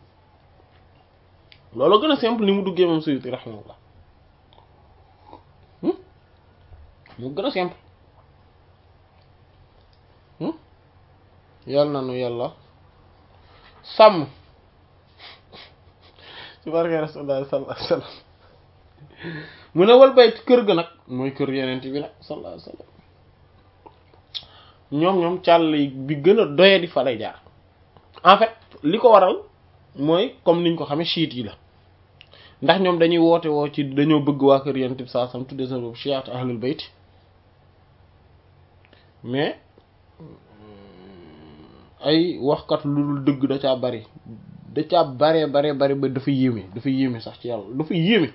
loolu gën a simple ni mu duggee imam Suyuti rahimahullah mu gën a simple yàlla na nu yàlla sàmm ci barke rasulullah sallallahu alayhi wasallam mu ne wal bayt kër ga nag mooy kër yeneen bi nag sallallahu alayhi wasallam ñoom ñoom càll bi gën a doye di fa lay jaar en fait li ko waral mooy comme niñ ko xamee chiite yi la ndax ñoom dañuy woote woo ci dañoo bëgg waa kër yeneen bi saa sam tudde sa boobu chiite ahlul bayt mais ay waxkat lu dul dëgg da caa bari da caa baree baree bari ba dafa yéeme dafa yéeme sax ci yàlla dafa yéeme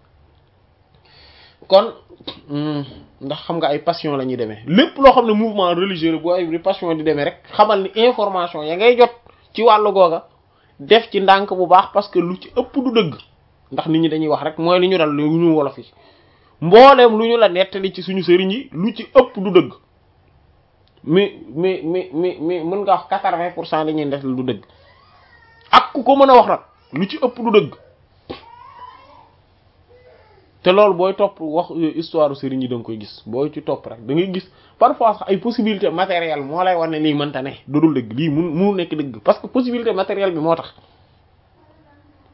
kon ndax xam nga ay passion la ñuy demee lépp loo xam ne mouvement religieux la bu ay passion di demee rek xamal ni information ya ngay jot ci wàllu googa def ci ndànk bu baax parce que lu ci ëpp du dëgg ndax nit ñi dañuy wax rek mooy li ñu dal lu ñu wolof yi mbooleem lu ñu la nettali ci suñu sëriñ yi lu ci ëpp du dëgg mais mais mais mais mais mën nga wax quatre-vingts pour cent li ñuy def du dëgg ak ku ko mën a wax nag lu ci ëpp du dëgg te loolu booy topp wax histoire sëriñ yi da nga koy gis booy ci topp rek da ngay gis parfois sax ay possibilité matérielle moo lay war ne lii mënta ne dudul dëgg lii mun munu nekk dëgg parce que possibilité matérielle bi moo tax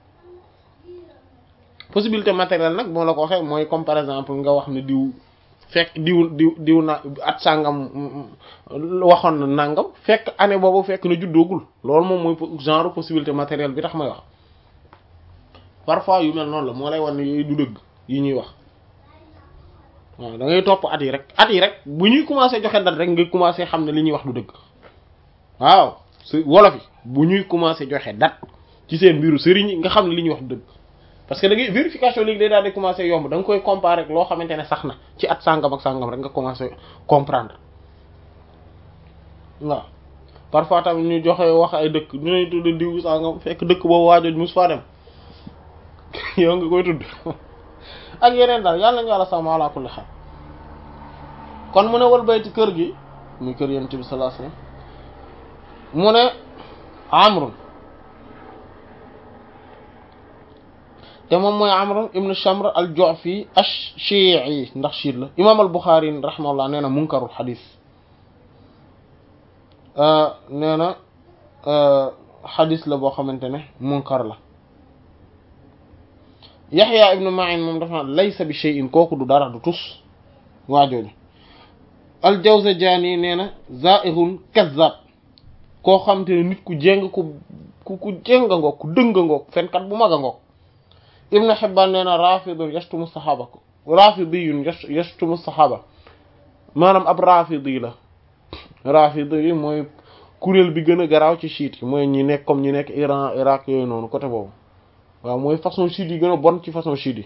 possibilité matérielle nag moo la ko waxee mooy comme par exemple nga wax ne diw fekk diw diw diw na at sàngam waxoon na nangam fekk année boobu fekk na juddoogul loolu moom mooy genre possibilité matérielle bi tax may wax parfois yu mel noonu la moo lay wan ne yooyu du dëgg yi ñuy wax waaw da ngay topp at yi rek at yi rek bu ñuy commencé joxe date rek nga commencé xam ne li ñuy wax du dëgg waaw su wolof yi bu ñuy commencé joxe date ci seen mbiru sëriñ yi nga xam ne li ñuy wax du dëgg parce que da ngay vérification léegi day daal di commencé yomb da nga koy comparer ak loo xamante ne sax na ci at sàngam ak sàngam rek nga commencé comprendre waaw parfois tamit ñu joxe wax ay dëkk ñu lay tudd diw sàngam fekk dëkk boobu waajoj mus faa dem yow nga koy tudd ak yeneen daal yàlla nañu yàlla sàmm ala kulli xaal kon mu ne wal bayti kër gi muy kër yonent bi sallallahu alayhi wasallam mu ne amrun te moom mooy amr ibn shamr al ju'fi ash-shi'i ndax shiit la imam al bukhari rahimahullah nee na munkarul xadis nee na xadis la boo xamante ne munkar la yaxya ibn ma'in moom dafa laysa bi shay'in kooku du dara du tus waajooju al jawzajani nee na za'irun kazzab koo xamante ne nit ku jéng ku ku ku jénga ngoog ku dënga ngoog fenkat bu mag a ngoog ibn Hibban nee na rafidun yashtumu saxaaba ko rafidiyun yashtumu saxaaba maanaam ab rafidi la rafidi yi mooy kuréel bi gën a garaaw ci chiite yi mooy ñi nekk comme ñi nekk Iran Irak yooyu noonu côté boobu waaw mooy façon chiite yi gën a bon ci façon chiite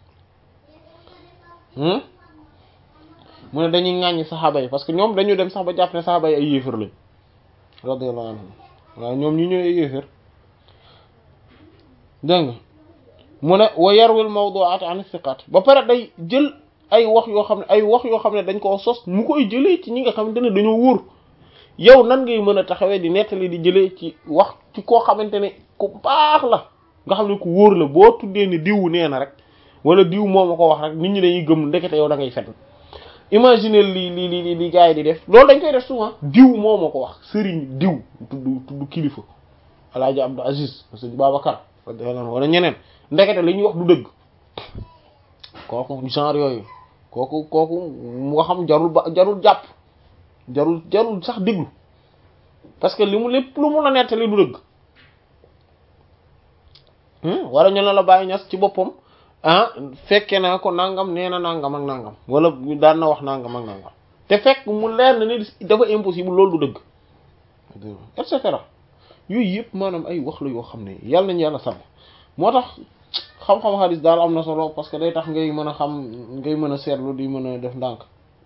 yi mu ne dañuy ŋàññi saxaaba yi parce que ñoom dañu dem sax ba jàpp ne saxaaba yi ay yéefar lañ radiyallahu anhum waaw ñoom ñi ñooy ay yéefar dégg nga mu ne wa yarwil mawdu'at an thiqat ba pare day jël ay wax yoo xam ne ay wax yoo xam ne dañ koo sos mu koy jëlee ci ñi nga xamante ne dañoo wóor yow nan ngay mën a taxawee di nettali di jëlee ci wax ci koo xamante ne ku baax la nga xam ne ku wóor la boo tuddee ni diw nee na rek wala diw moo ma ko wax rek nit ñi dañuy gëm ndekete yow da ngay fen imaginer li li li li gars yi di def loolu dañ koy def souvent diw moo ma ko wax sëriñ diw tudd tudd kilifa alaaji Abdou Aziz sëñ Babacar wala ñeneen ndekete li ñuy wax du dëgg kooku genre yooyu kooku kooku mu xam jarul ba jarul jàpp jarul jarul sax déglu parce que li mu lépp lu mu la nettali du dëgg wala ñu ne la bàyyi ñas ci boppam ah fekke naa ko nangam nee na nangam ak nangam wala daan na wax nangam ak nangam te fekk mu leer na ni dafa impossible loolu du dëgg et cetera yooyu yëpp maanaam ay wax la yoo xam ne yàlla nañu yàlla sàmm moo tax xam-xam xadis daal am na solo parce que day tax ngay mën a xam ngay mën a seetlu di mën a def ndànk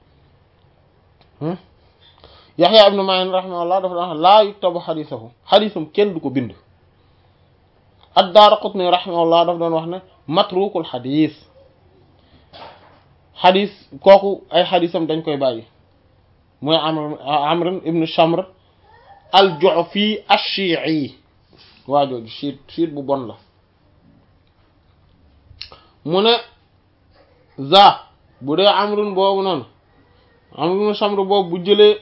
Yaxya ibnu Ma'in rahimahullah dafa wax laa yuktabu xadisahu xadisam kenn du ko bind ad-Daaraqutni rahimahullah dafa doon wax ne matrukul xadis xadis kooku ay xadisam dañ koy bàyyi mooy Amr Amr ibnu Shamr al-Ju'fi ash-Shi'i waa jooju chiit chiit bu bon la mu ne za bu dee amrun boobu noonu amrun samr boobu bu jëlee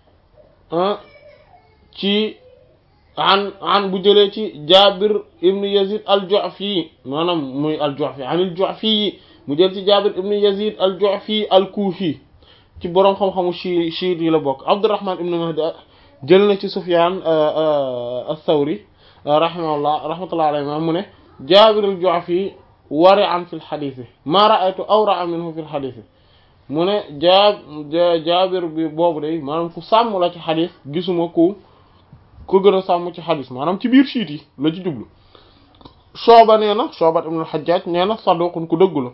ci an an bu jëlee ci jabir ibnu yazid al-ju'fi maanaam muy al-ju'fi an al-ju'fi yi mu jël ci jabir ibnu yazid al-ju'fi al-kufi ci boroom xam-xamu chi chiit yi la bokk abdurrahman ibnu mahdi jël na ci sufyan ath-thawri rahimahullah rahmatullah alayhi ma mu ne jabir al-ju'fi wari'an fil xadiis maa ra'aytu awra'a minhu fil xadiis mu ne jaa jaabir bi boobu day maanaam ku sàmm la ci xadiis gisuma ku ku gën a sàmm ci xadiis maanaam ci biir siit yi la ci jublu Shu'ba nee na Shu'ba ibn al-Hajjaj nee na saduqun ku dëggu la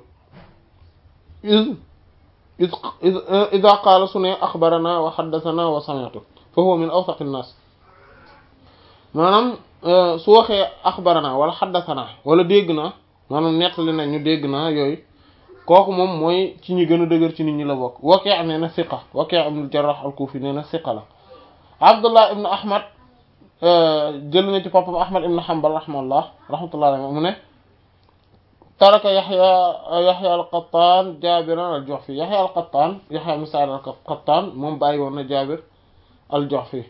iz iz iza qaala su ne axbarana wa xaddasana wa sami'tu fa huwa min awsaqi nnaas maanaam su waxee axbarana wala xaddasana wala dégg naa maanaam nettali nañ ñu dégg naa yooyu kooku moom mooy ci ñi gën a dëgër ci nit ñi la bokk Waki' nee na siqa Waki' ibn al-Jarrah al-Kufi nee na siqa la Abdullah ibn Ahmad jël na ci papam Ahmad ibn Hanbal rahimahullah rahmatullah alayhi mu ne taraka Yahya Yahya al-Qattan Jabiran al-Ju'fi Yahya al-Qattan Yahya ibn Sa'id al-Qattan moom bàyyi woon na Jabir al-Ju'fi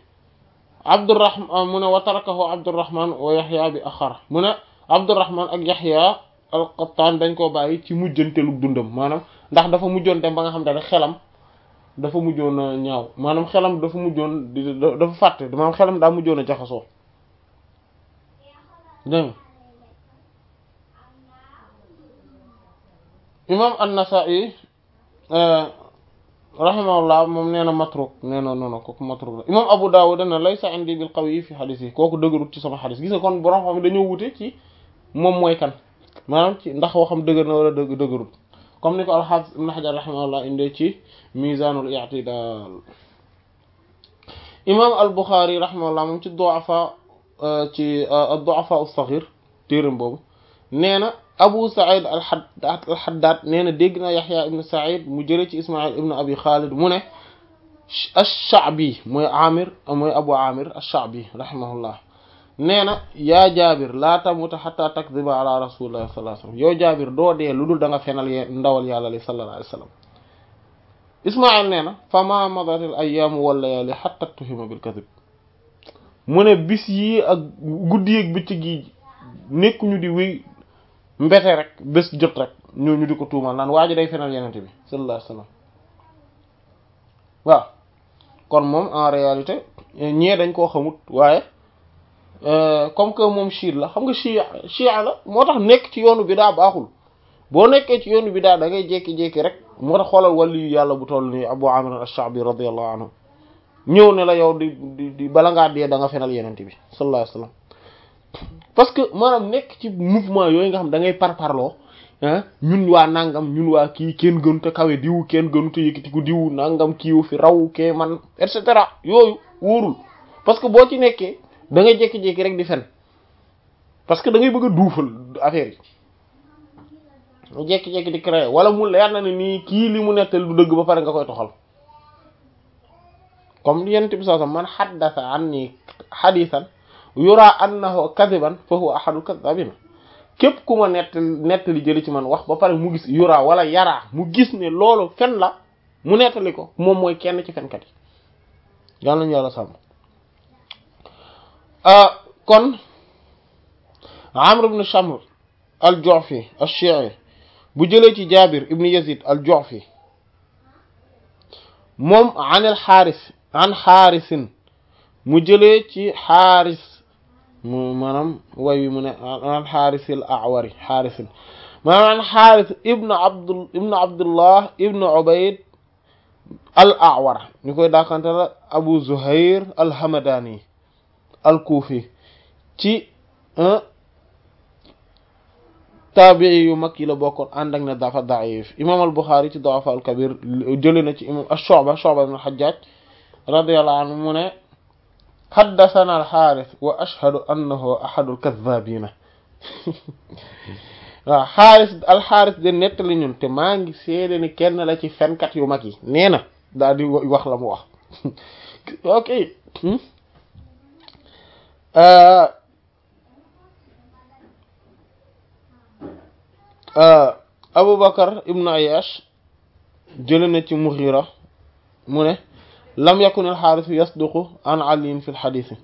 Abdurrahman mu ne wa tarakahu Abdurrahman wa Yahya bi axara mu ne Abdurrahman ak Yahya al-Qattan dañ koo bàyyi ci mujjanteelu dundam maanaam ndax dafa mujjoon dem ba nga xam ne xelam dafa mujjoon a ñaaw maanaam xelam dafa mujjoon di dafa fàtte maanaam xelam daa mujjoon a jaxasoo dégg nga imam an-Nasa'i rahimahullah moom nee na matruk nee na noonu kooku matruk la imam Abu Dawud dana laysa indi bil qawi fi xadis yi kooku dëgërut ci sama xadis gis nga kon borom xam dañoo wute ci moom mooy kan maanaam ci ndax waxam dëgër na wala dëgg dëgërut comme ni ko al-Hafiz ibn Hajar rahimahullah indee ci mizanul i'tidal imam al-Bukhari rahimahullah moom ci du'afa ci ad-du'afa as-saghir téeram boobu nee na Abu Sa'id al-Haddad nee na dégg na Yahya ibn Sa'id mu jëlee ci Ismaïl ibn Abi Khalid mu ne ash-Sha'bi mooy Amir mooy Abu Amir ash-Sha'bi rahimahullah nee na yaa Jaabir laa tamuta hatta takdhiba ala rasulillahi sallallahu alayhi wasallam yow Jaabir doo dee lu dul da nga fenal ndawal yàlla li sallallahu alayhi wasallam Ismaïl nee na fama madat al-ayyam wal layali hatta tuhima bil kadhib mu ne bis yi ak guddi ak bëccëg yi nekkuñu di wéy mbete rek bés jot rek ñoo ñu di ko tuumal naan waa ji day fenal yenente bi sallallahu alayhi wasallam waaw kon moom en réalité ñee dañ koo xamut waaye comme que moom chiite la xam nga chia chia la moo tax nekk ci yoonu bi daa baaxul boo nekkee ci yoonu bi daa da ngay jékki-jékki rek moo tax xoolal wàllu yu yàlla bu toll ni Abu Amir ash-Sha'bi radiyallahu anhu ñëw ne la yow di di di bala ngaa dee da nga fenal yenente bi sallallahu alayhi wasallam parce que maanaam nekk ci mouvement yooyu nga xam da ngay parparloo ñun waa nangam ñun waa kii kenn gënu te kawe diw kenn gënu te yëkkati ko diw nangam kiiwu fi raw kee man et cetera yooyu wóorul parce que boo ci nekkee da ngay jékki-jékki rek di fen parce que da ngay bëgg a duufal affaire yi jékki-jékki di créer wala mu leer na ne nii kii li mu nettal du dëgg ba pare nga koy toxal comme yent bi soo man xaddasa an nii xadisan yura annahu kadiban fa huwa ahadul kadabina képp ku ma nett nettali jëli ci man wax ba pare mu gis yura wala yaraa mu gis ne loolu fen la mu nettali ko moom mooy kenn ci fenkat yi yàlla nañu yàlla sàmm kon amr ibn shamr al-ju'fi ash-shi'i bu jëlee ci jabir ibn yazid al-ju'fi moom an al-haris an harisin mu jëlee ci xaaris mu maanaam way wi mu ne an xaarisil awari xaarisin maanaam an xaaris ibnu abdul ibnu abdullah ibnu ubayd al awar ñu koy daakante la abu zuhair al hamadani al kuufi ci taabii yu mag yi la bokkoon ànd ak ne dafa daif imam al buxaari ci dafa al kabir jële na ci imam ash-shu'ba shu'ba ibn hajjaj radiyallahu anhu mu ne xaddasana alxaaris wa ashhadu annahu ahadul kadhabina waaw xaaris alxaaris de nettali ñun te maa ngi seede ni kenn la ci fenkat yu mag yi nee na daal di wax la mu wax ok Abu Bakar ibnu Ayash jële na ci Mughira mu ne lam yakun alxaaris yasduqu an aliin fi lxadisi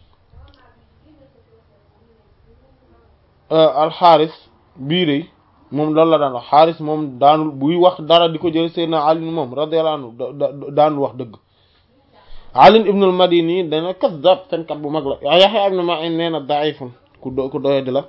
alxaaris bii de moom loolu la daan wax xaaris moom daanul buy wax dara di ko jël seydna alin moom radiyallahu anhu daanul wax dëgg alin ibnul madini dana kazzab fenkat bu mag la yaxya ibnu ma'in nee na daifun ku do ku doye di la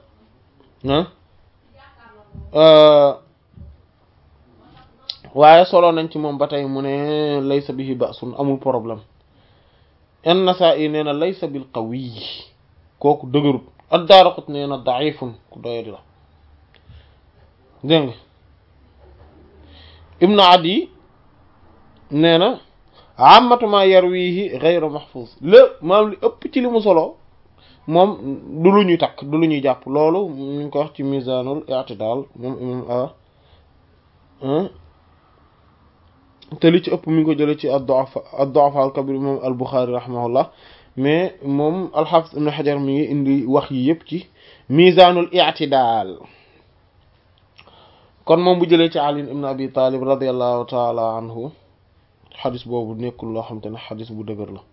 waaye solo nañ ci moom ba tey mu ne laysa bihi ba'sun amul problème an-Nasa'i nee na laysa bil qawi kooku dëgërut ad-Daraqutni nee na da'ifun ku doyadi la dégg nga Ibn Adi nee na ammatu ma yarwihi ghayru mahfuz lépp maam li ëpp ci li mu solo moom du lu ñuy takk du lu ñuy jàpp loolu ñu ngi ko wax ci mizanul i'tidal moom imam a te li ci ëpp mi ngi ko jëlee ci ad-du'afa ad-du'afa al-kabir moom al-Bukhari rahimahullah mais moom al-Hafiz ibn Hajar mi ngi indi wax yi yëpp ci mizanul i'tidal kon moom bu jëlee ci Ali ibn Abi Talib radiyallahu ta'ala anhu xadis boobu nekkul loo xam te ne xadis bu dëgër la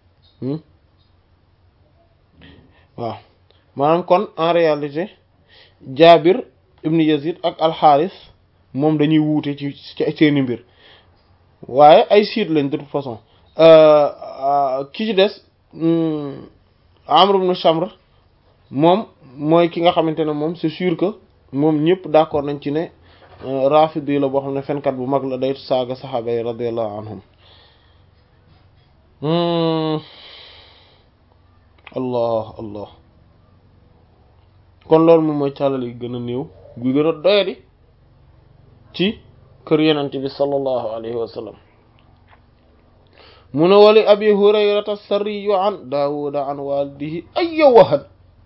waaw maanaam kon en réalité Jaabir ibnu Yazid ak alxaaris moom dañuy wuute ci ci seeni mbir waaye ay siit lañ de toute façon ki ci des Amr ibn Shamr moom mooy ki nga xamante ne moom c'est sûr que moom ñëpp d'accord nañ ci ne rafidi la boo xam ne fenkat bu mag la day saaga saxaaba yi radiyallahu anhum allah allah kon loolu moom mooy càllal yi gën a néew gu gën a doyadi ci kër yenente bi sallallahu alayhi wa sallam mu ne wali abi hurayrata sariyu an daawuda an walidihi ayya wahan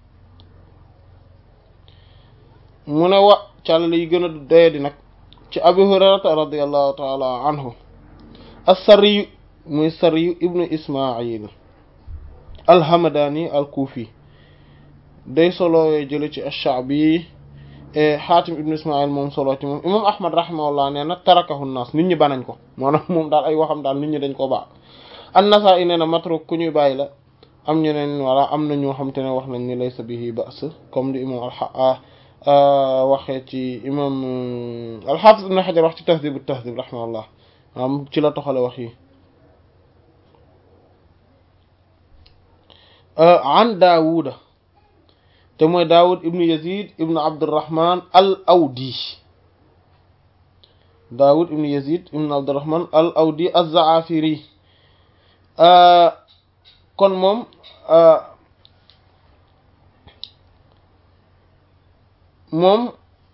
mu ne wa càllal yi gën a doyadi nag ci abi hurayrata radiallahu taala anhu as-sariyu muy sariyu ibnu ismail alhamadani alkuufi day solowee jële ci ash-sha'bi xaatim ibnu ismail moom solo ci moom imam ahmad rahimahullah nee na tarakahu naas nit ñi banañ ko maanaam moom daal ay waxam daal nit ñi dañ ko baax an-Nasaa'i nee na matruk ku ñuy bàyyi la am ñeneen wala am na ñoo xam te ne wax nañ ni laysa bihi ba's comme di imam al waxee ci imam al-Hafiz ibn Hajar wax ci Tahdhib at-Tahdhib rahimahullah am ci la toxale wax yi an Daawuda te mooy Daawud ibnu Yazid ibnu Abdurrahman al Awdi Daawud ibnu Yazid ibnu Abdurrahman al Awdi az-Zaafiri kon moom moom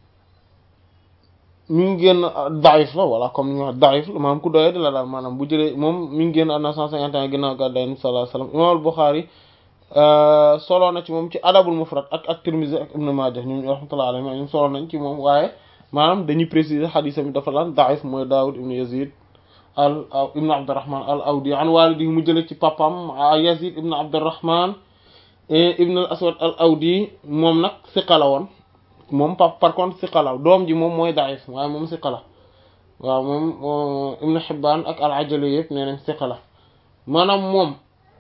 mi ngi génn daif la voilà comme ni ñu wax daif la maanaam ku doyee di la daal maanaam bu jëlee moom mi ngi génn àdduna cent cinquante ans ginnaaw gàddaay Yonent bi sallallahu alayhi wasallam imaam al-Bukhari solo na ci moom ci adabul mufrad ak ak Tirmidhi ak Ibn Majah ñoom rahmatullahi alayhim ñoom solo nañ ci moom waaye maanaam dañuy préciser xadiisam bi dafa lan daif mooy Daawud ibn Yazid al ibn Abdurrahman al Awdi an walidihi mu jëlee ci papam Yazid ibn Abdurrahman ibn al Aswad al Awdi moom nag siqa la woon moom par par contre siqa la doom ji moom mooy daif waaye moom siqa la waaw moom Ibn Hibbaan ak al Ajali yëpp nee nañ siqa la maanaam moom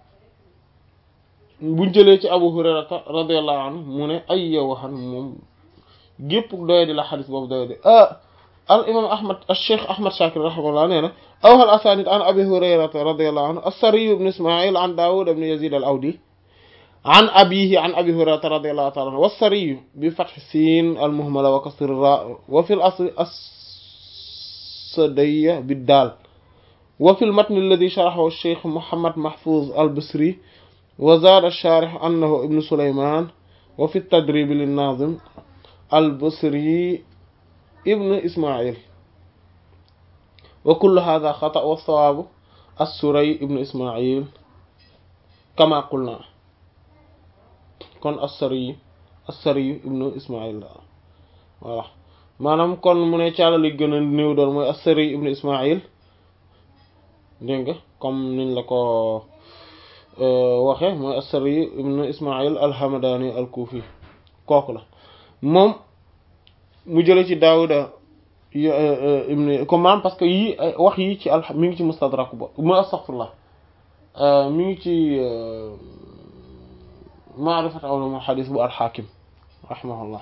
buñ jëlee ci Abu Hurayrata radiyallahu anhu mu ne ay waxan moom gépp doye di la xadis boobu doye di al imam ahmad al cheikh ahmad shakir rahimahullah nee na awhal asanid an abi hurayrata radiyallahu anhu as-Sarri ibn ismail an Dawud ibn Yazid al Awdi an abihi an abi hurayrata radiyallahu ta'ala anhu was-Sarri bi fath sin al muhmala wa kasr ra wa fi al asl as-Sadiyya bid dal wa fi al matn alladhi sharahahu al cheikh Muhammad Mahfuz al Basri وزاد الشارح أنه ابن سليمان وفي التدريب للناظم البصري ابن إسماعيل وكل هذا خطأ والصواب السري ابن إسماعيل كما قلنا كن السري السري ابن إسماعيل voilà maanaam kon mu ne caala li gën a néew doon mooy as-Sari ibn Ismaïl dégg nga comme niñ la ko waxe mooy as-Sari ibn Ismaïl al-Hamadani al-Kufi kooku la moom mu jële ci Daawuda ibn comme maanaam parce que yii wax yi ci al mi ngi ci Mustadrak ba mu astaghfirullah mi ngi ci Ma'rifat ulum al-hadith bu al-Hakim rahimahullah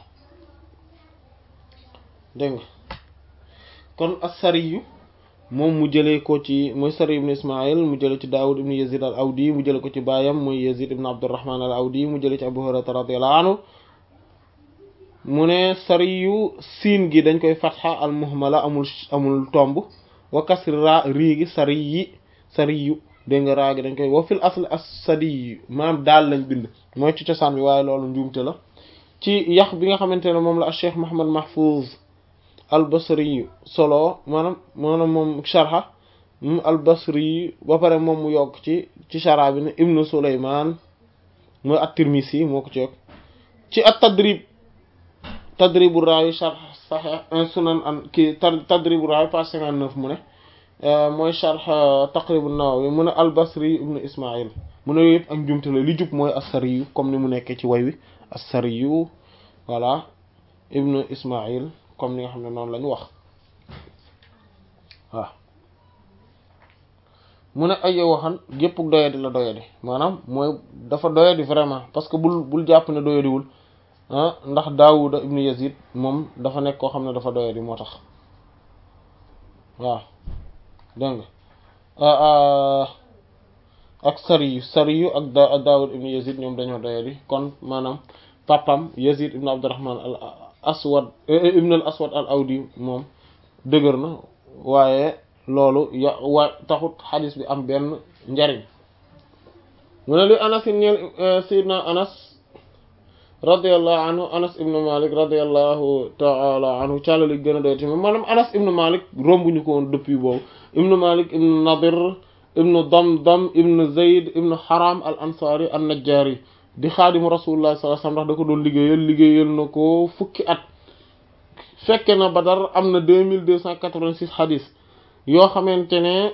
dégg nga kon as-Sari yu moom mu jëlee ko ci mooy Sari ibn Ismaïl mu jëlee ci Daawud ibn Yazid al Awdi mu jëlee ko ci baayam mooy Yazid ibn Abdurrahman al Awdi mu jëlee ci Abu Hurayra radiyallahu anhu mu ne sari yu siin gi dañ koy fatxa al muhmala amul amul tomb wa kasri ra rii gi sari yi sari yu dégg nga raa gi dañ koy wa fil asl as sadi yu maanaam daal lañ bind mooy ci cosaan bi waaye loolu njuumte la ci yax bi nga xamante ne moom la Cheikh Muhammad Mahfouz al basri solo maanaam maanaam moom sharha al basri ba pare moom mu yokk ci ci shara bi ne ibnu Sulaymaan mooy at-Tirmisi moo ko ci yokk ci at tadrib tadribu raawi sharh sahih sunan an kii tadribu raawi page cinquante-neuf mu ne mooy sharh taqrib an-Nawawi mu ne al basri ibnu Ismaïl mu ne yëpp ak njumte la li jub mooy as-Sariyu comme ni mu nekkee ci way wi as-Sariyu voilà ibnu Ismaïl comme ni nga xam ne noonu la ñu wax waaw mu ne ay waxan gépp doyadi la doyadi maanaam mooy dafa doyadi vraiment parce que bul bul jàpp ne doyadiwul ah ndax Daawuda ibnu Yazid moom dafa nekk koo xam ne dafa doyadi moo tax waaw dégg nga ak Sariyu Sariyu ak da Daawud ibnu Yazid ñoom dañoo doyadi kon maanaam papam Yazid ibnu Abdurrahman al aswad ibnu al aswad al awdi moom dëgër na waaye loolu ya waa taxut xadis bi am benn njariñ mu ne li anas i ñeel sayidna anas radiallahu anhu anas ibnu malik radiallahu taala anhu càllali gën a doy tamit maanaam anas ibnu malik rombuñu ko woon depuis boobu ibnu malik ibnu nadir ibnu damdam ibnu zayd ibnu haram al ansari an najjari di xaadimu rasulullah sallallahu alayhi wasallam ndax da ko doon liggéeyal liggéeyal na ko fukki at fekke na badar am na deux mille deux cent quatre-vingt-six xadis yoo xamante ne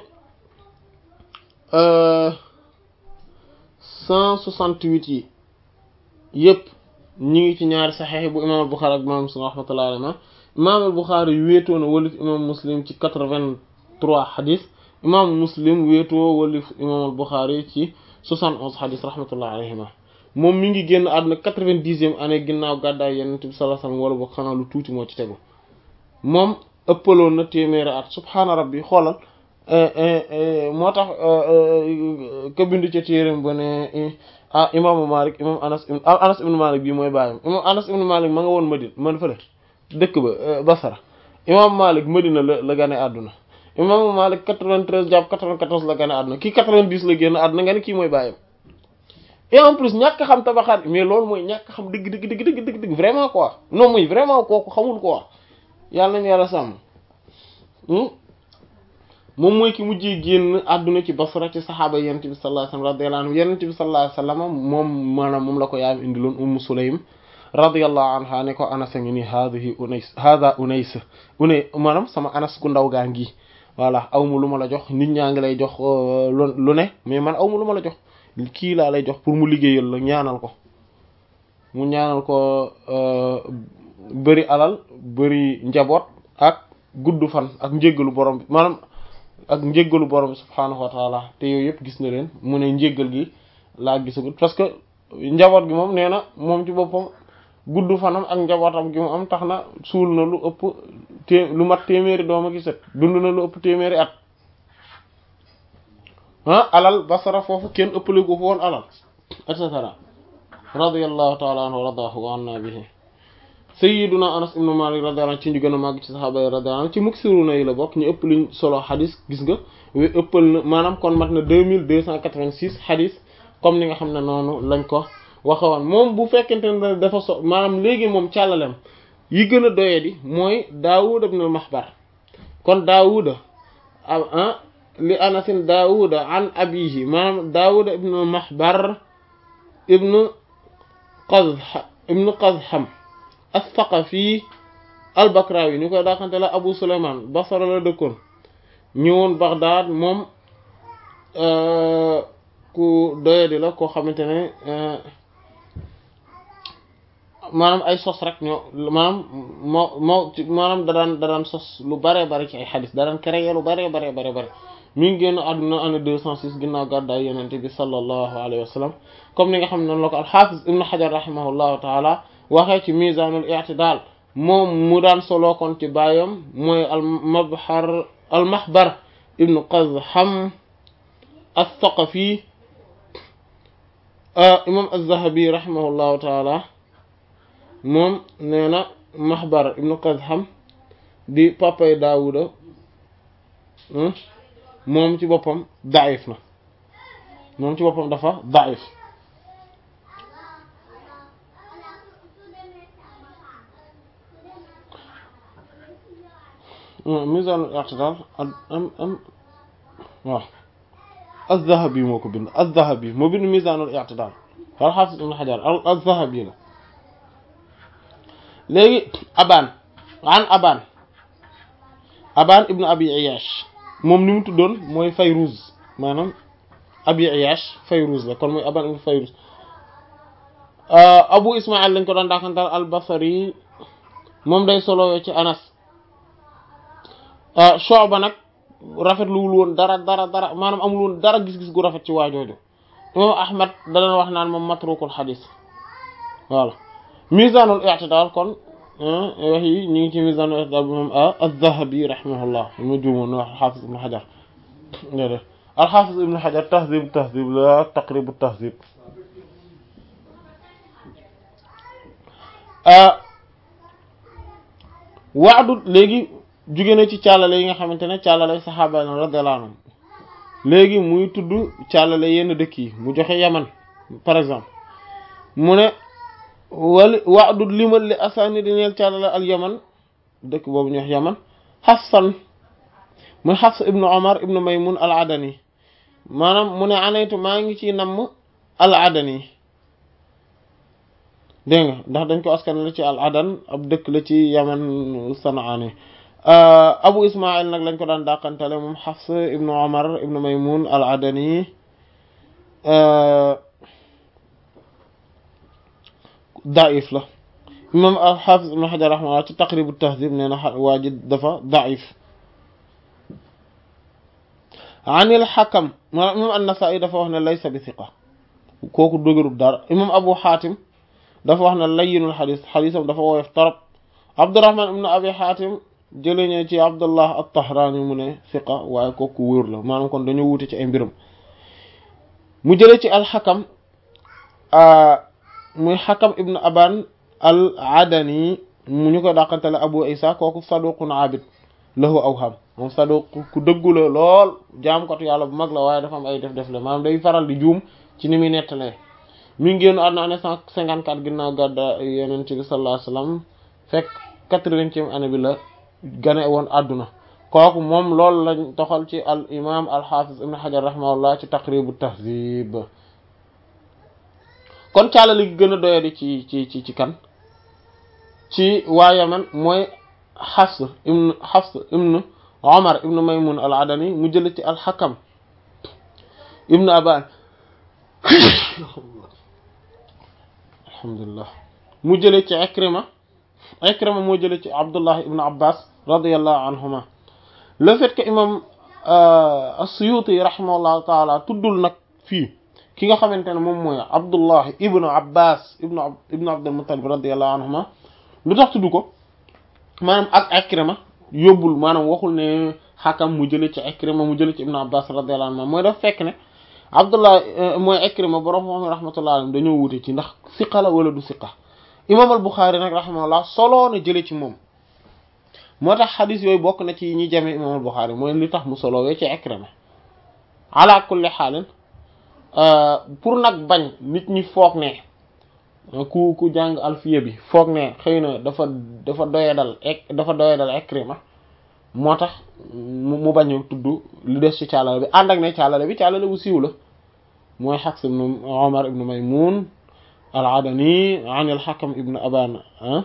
cent soixante-huit yi yëpp ñi ngi ci ñaari saxeex bu imam al-Bukhari ak imam Muslim rahmatullahi alayhi imam al-Bukhari wéetoo na walif imam Muslim ci quatre-vingt-trois xadis imam Muslim wéetoo walif imam al-Bukhari ci soixante-onze xadis rahmatullahi alayhima moom mi ngi génn àdduna quatre-vingt-dixième année ginnaaw gàddaay Yonent bi sallallahu alayhi wasallam wala boog xanaa lu tuuti moo ci tegu moom ëppaloon na téeméeri at subhaana rabbi xoolal moo tax ka bind ca téeram ba ne ah imaamu Malik imam Anas Anas ibnu Malik bii mooy bàyyam imam Anas ibnu Malik ma nga woon Madina man fële dëkk ba Basra imam Malik Madina la la gane àdduna imaamu Malik 93 jàpp 94 la gane àdduna kii 90 la génn àdduna nga ne kii mooy bàyyam et en plus ñàkk xam tabaxaat mais loolu mooy ñàkk xam dëgg dëgg dëgg dëgg dëgg dëgg vraiment quoi non muy vraiment kooku xamul quoi yàlla nañu yàlla sàmm moom mooy ki mujjee génn àdduna ci Basra ci saxaaba yonent bi sallallahu alayhi wasallam radiyallahu anhu yonent bi sallallahu alayhi wasallam moom maanaam moom la ko yaayam indiloon Ummu Sulaym radiyallahu anha ne ko Anas a ngi nii haadihi Unays haada Unays Unays maanaam sama Anas ku ndaw gaa ngi voilà aw ma lu ma la jox nit ñaa ngi lay jox lu ne mais man aw ma lu ma la jox kii laa lay jox pour mu liggéeyal la ñaanal ko mu ñaanal ko bëri alal bëri njaboot ak gudd fan ak njéggalu borom bi maanaam ak njéggalu borom bi subhaanahu wa taala te yooyu yëpp gis na leen mu ne njéggal gi laa gisagut parce que njaboot gi moom nee na moom ci boppam gudd fanam ak njabootam gi mu am tax na suul na lu ëpp té lu mat téeméeri dooma gi set dund na lu ëpp téeméeri at ah alal basara foofu kenn ëppale ko fa woon alal et cetera radiyallahu taala anhu wa radahu wa anna bihi sayyiduna anas ibnu malik radiyallahu anhu ci ñu gën a màgg ci saxaaba yi radiyallahu anhu ci muksiruna yi la bokk ñu ëpp luñ solo xadis gis nga we ëppal na maanaam kon mat na deux mille deux cent quatre-vingt-six xadis comme ni nga xam ne noonu lañ ko waxewoon moom bu fekkente ne dafa so maanaam léegi moom càllalem yi gën a doye di mooy daawuda ibn mahbar kon daawuda ah li anasin daawuda an abihi maanaam daawuda ibn mahbar ibn qazh ibn qazham as-Saqafi al-Bakrawi ñu koy daaxante la Abu Sulayman Basra la dëkkoon ñëwoon Baghdad moom ku doyadi la koo xamante ne maanaam ay sos rek ñoo maanaam moo moo maanaam da daan da daan sos lu bare bare ci ay xadis da daan créer lu bare bare bare bare mi ngi génn àdduna année deux cent six ginnaaw gàddaay yenente bi sallallahu alayhi wa sallam comme ni nga xam ne noonu la ko al-Hafiz Ibn Hajar rahimahullahu taala waxee ci misanul i'tidal moom mu daan solo kon ci baayam mooy al mabhar al mahbar ibnu qazham as-saqafi imam az-zahabi rahimahullahu taala moom nee na mahbar ibnu qazham di papay daawuda moom ci boppam daif na moom ci boppam dafa daif misaanul i'tidaal am am waaw az-Zahabi moo ko bind az-Zahabi moo bind misaanul i'tidaal al-Hafiz Ibn Hajar az-Zahabi la léegi Abaan an Abaan Abaan ibn Abi Iyash moom ni mu tuddoon mooy Fayruz maanaam Abi Iyash Fayruz la kon mooy Abaan ibn Fayruz Abu Ismaïl lañ ko doon daakantal al-Basri moom day solo ci Anas Shu'ba nag rafetluwul woon dara dara dara maanaam amul woon dara gis-gis gu rafet ci waajooju imam Ahmad da doon wax naan moom matrukul xadis voilà misanul i'tidal kon wax yi ñu ngi ci misanul i'tidal bu moom az-Zahabi rahimahullah ma juumoon wax al-Hafiz ibn Hajar déedéet al-Hafiz ibn Hajar tahdhib tahdhib la taqrib tahdhib waadu léegi jóge na ci càllale yi nga xamante ne càllale saxaaba na radiyallahu anhum léegi muy tudd càllale yenn dëkk yi mu joxe yaman par exemple mu ne wali waadu limal li asani di neel càllale al yaman dëkk boobu ñu wax yaman xafsan muy xafs ibnu omar ibnu maymun al adani maanaam mu ne anaytu maa ngi ci namm al adani dégg nga ndax dañ ko askan la ci al adan ab dëkk la ci yaman sanaani abu ismail nag lañ ko daan dàqantale moom xafs ibnu omar ibnu maymun al adani daif la imam al xaafis ibnu xajar raximahullah ci taqribu tahdib nee na waa ji dafa daif anil xakam maanaam imam an-Nasaa'i dafa wax ne laysa bi thiqa kooku dëgërul dara imam abu xaatim dafa wax ne layyinul xadis xadisam dafa woyof torop abdurrahman ibnu abi xaatim jëlee ñe ci abdullah at-Tahraani mu ne thiqa waaye kooku wóor la maanaam kon dañoo wute ci ay mbiram mu jëlee ci alxakam muy xakam ibnu aban al adani mu ñu ko dàqantele abu isa kooku saduqun abid lahu awham moom saduq ku dëggu la lool jaamkatu yàlla bu mag la waaye dafa am ay def def la maanaam day faral di juum ci ni muy nettalee mi ngi génn àdduna année cent cinquante quatre ginnaaw gàdda yonent bi sallallahu alayhi wasallam fekk quatre-vingtième année bi la gane woon àdduna kooku moom loolu lañ toxal ci al imam al hafiz ibn hajar rahimahullah ci taqribu tahzib kon càlla li gën a doyadi ci ci ci ci kan ci waa Yaman mooy Hafs ibn Hafs ibn Omar ibn Maymun al Adani mu jële ci al Hakam ibn Aban alhamdulillah mu jële ci Ikrima Ikrima moo jële ci Abdullah ibn Abbas radiyallahu anhuma le fait que imam as-Suyuti rahimahullahu taala tuddul nag fii ki nga xamante ne moom mooy Abdullah ibn Abbas ibn ibn Abdul Muttalib radiyallahu anhuma lu tax tudd ko maanaam ak Ikrima yóbbul maanaam waxul ne xakam mu jële ci Ikrima mu jële ci ibn Abbas radiyallahu anhuma mooy daf fekk ne Abdullah mooy Ikrima borom moom rahmatullahi alayhi dañoo wute ci ndax siqa la wala du siqa imam al Bukhari nag rahimahullah soloo na jële ci moom moo tax xadis yooyu bokk na ci ñi jame imam al Bukhari mooy li tax mu solowee ci Ikrima ala kulli xaalin pour nag bañ nit ñi foog ne ku ku jàng alfiya bi foog ne xëy na dafa dafa doyadal ek dafa doyadal Ikrima moo tax mu bañ a tudd lu des ci càllale bi ànd ak ne càllale bi càllale bu siiw la mooy Hafs ibn Umar ibn Maymun al-Adani an al-Hakam ibn Aban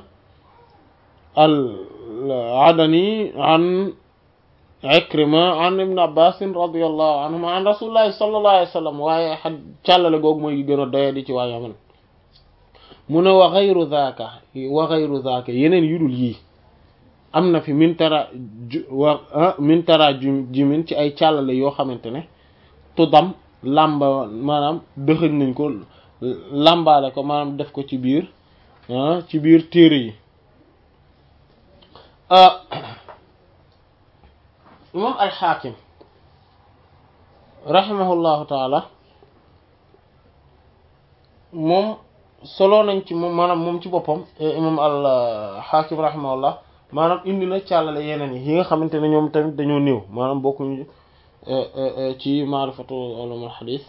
al-Adani an Ikrima an ibn Abbas radiyallahu anhuma an rasulillahi sallallahu alayhi wa sallam waaye xa càllale googu mooy gën a doyadi ci waa Yaman mu ne wa ghayru zaaka wa ghayru zaaka yeneen yudul yii am na fi min tara wa min tara jimin ci ay càllale yoo xamante ne tuddam làmba maanaam dëxëñ nañ ko làmbaale ko maanaam def ko ci biir ci biir téere yi imam alxaakim rahimahullahu taala moom solo nañ ci moom maanaam moom ci boppam imam alxaakim rahimahullah maanaam indi na càllale yeneen yi yi nga xamante ne ñoom tamit dañoo néew maanaam bokkuñu ci maarifatu ulum al xadis